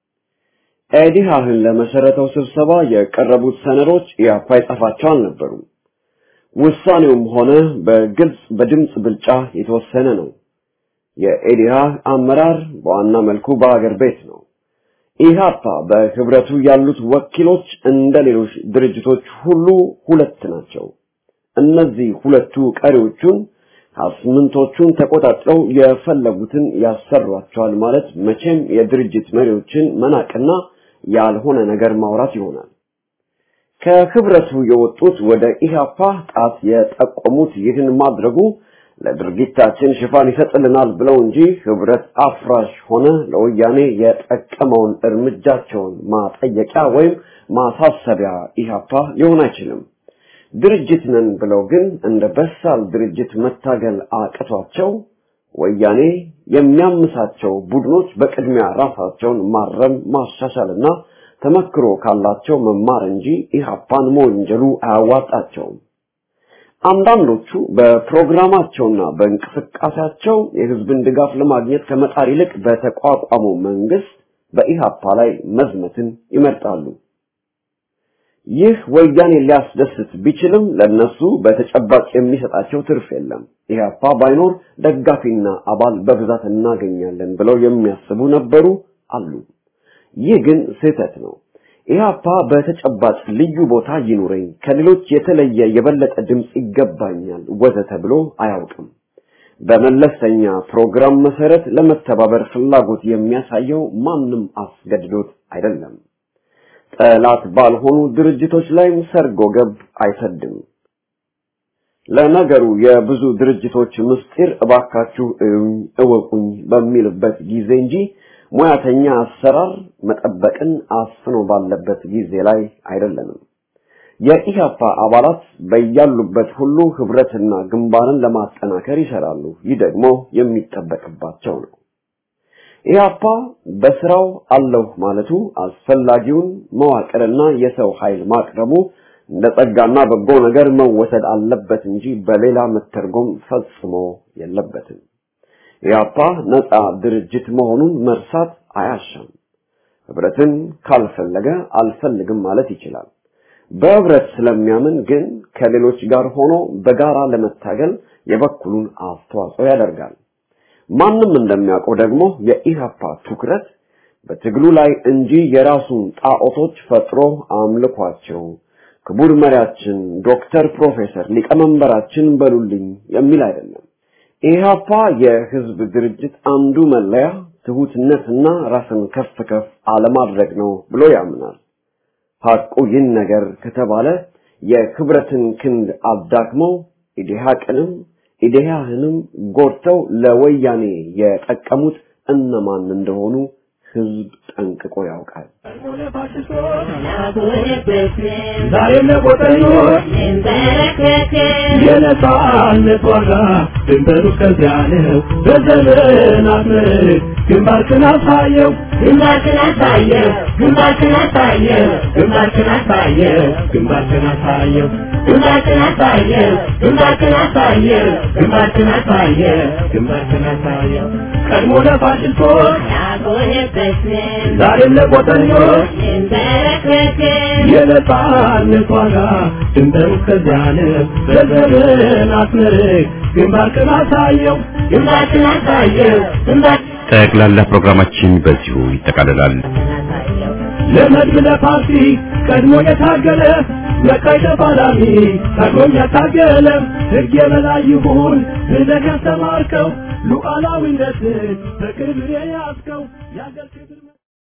C: ኢዴሃህን ለመሰረተው ስብሰባ የቀረቡት ሰነዶች ኢህአፓ የጻፋቸው አልነበሩም። ውሳኔውም ሆነ በግልጽ በድምፅ ብልጫ የተወሰነ ነው። የኢዴሃ አመራር በዋና መልኩ በአገር ቤት ነው። ኢህአፓ በህብረቱ ያሉት ወኪሎች እንደ ሌሎች ድርጅቶች ሁሉ ሁለት ናቸው። እነዚህ ሁለቱ ቀሪዎቹን አስምንቶቹን ተቆጣጥረው የፈለጉትን ያሰሯቸዋል ማለት መቼም የድርጅት መሪዎችን መናቅና ያልሆነ ነገር ማውራት ይሆናል። ከህብረቱ የወጡት ወደ ኢህአፓ ጣት የጠቆሙት ይህን ማድረጉ ለድርጊታችን ሽፋን ይሰጥልናል ብለው እንጂ ህብረት አፍራሽ ሆነ ለወያኔ የጠቀመውን እርምጃቸውን ማጠየቂያ ወይም ማሳሰቢያ ኢህአፓ ሊሆን አይችልም። ድርጅት ነን ብለው ግን እንደ በሳል ድርጅት መታገል አቅቷቸው ወያኔ የሚያምሳቸው ቡድኖች በቅድሚያ ራሳቸውን ማረም ማሻሻልና ተመክሮ ካላቸው መማር እንጂ ኢህአፓን መወንጀሉ አያዋጣቸውም። አንዳንዶቹ በፕሮግራማቸውና በእንቅስቃሴያቸው የህዝብን ድጋፍ ለማግኘት ከመጣር ይልቅ በተቋቋመው መንግስት በኢህአፓ ላይ መዝመትን ይመርጣሉ። ይህ ወያኔ ሊያስደስት ቢችልም ለነሱ በተጨባጭ የሚሰጣቸው ትርፍ የለም። ኢህአፓ ባይኖር ደጋፊና አባል በብዛት እናገኛለን ብለው የሚያስቡ ነበሩ አሉ። ይህ ግን ስህተት ነው። ኢህአፓ በተጨባጭ ልዩ ቦታ ይኑረኝ፣ ከሌሎች የተለየ የበለጠ ድምፅ ይገባኛል ወዘተ ብሎ አያውቅም። በመለስተኛ ፕሮግራም መሰረት ለመተባበር ፍላጎት የሚያሳየው ማንም አስገድዶት አይደለም። ጠላት ባልሆኑ ድርጅቶች ላይም ሰርጎ ገብ አይሰድም። ለነገሩ የብዙ ድርጅቶች ምስጢር እባካችሁ እዩኝ እወቁኝ በሚልበት ጊዜ እንጂ ሙያተኛ አሰራር መጠበቅን አፍኖ ባለበት ጊዜ ላይ አይደለንም። የኢህአፓ አባላት በያሉበት ሁሉ ህብረትና ግንባርን ለማጠናከር ይሰራሉ። ይህ ደግሞ የሚጠበቅባቸው ነው። ኢህአፓ በስራው አለሁ ማለቱ አስፈላጊውን መዋቅርና የሰው ኃይል ማቅረቡ እንደ ጸጋና በጎ ነገር መወሰድ አለበት እንጂ በሌላ መተርጎም ፈጽሞ የለበትም። ኢህአፓ ነፃ ድርጅት መሆኑን መርሳት አያሻም። ህብረትን ካልፈለገ አልፈልግም ማለት ይችላል። በህብረት ስለሚያምን ግን ከሌሎች ጋር ሆኖ በጋራ ለመታገል የበኩሉን አስተዋጽኦ ያደርጋል። ማንም እንደሚያውቀው ደግሞ የኢህአፓ ትኩረት በትግሉ ላይ እንጂ የራሱን ጣዖቶች ፈጥሮ አምልኳቸው ክቡር መሪያችን ዶክተር ፕሮፌሰር ሊቀመንበራችን በሉልኝ የሚል አይደለም። ኢህአፓ የህዝብ ድርጅት አንዱ መለያ ትሁትነትና ራስን ከፍ ከፍ አለማድረግ ነው ብሎ ያምናል። ሐቁ ይህን ነገር ከተባለ የክብረትን ክንድ አዳክመው ኢዴሃቅንም ኢዴሃህንም ጎድተው ለወያኔ የጠቀሙት እነማን እንደሆኑ ህዝብ ጠንቅቆ ያውቃል።
D: ዛሬም ለቆጠኞች የነጻነት ዋጋ ድንበሩ ከዚያ ነው። በዘመናት ምርክ ግንባርክን አሳየው ግንባርክን አሳየው ግንባርክን አሳየው ግንባርክን አሳየው ግንባርክን አሳየው ግንባርክን አሳየው ግንባርክን አሳየው ግንባርክን አሳየው ግንባርክን አሳየው ቀድሞ ለፋሽስቶች ዛሬም ለቆጠኞች የነጻነት ዋጋ ድንበሩ እስከዚያ ነው። ዘርዘርን አስመርቅ ግንባርክን አሳየው ግንባርክን አሳየው ግንባር
B: ጠቅላላ ፕሮግራማችን በዚሁ ይጠቃልላል።
D: ለመድብ ለፓርቲ ቀድሞ የታገለ ለቀይ ተፋላሚ ቀድሞም ያታገለ ሕግ የበላይ ይሁን ብለህ ያስተማርከው ሉዓላዊነትን በክብር የያዝከው የአገር ክብር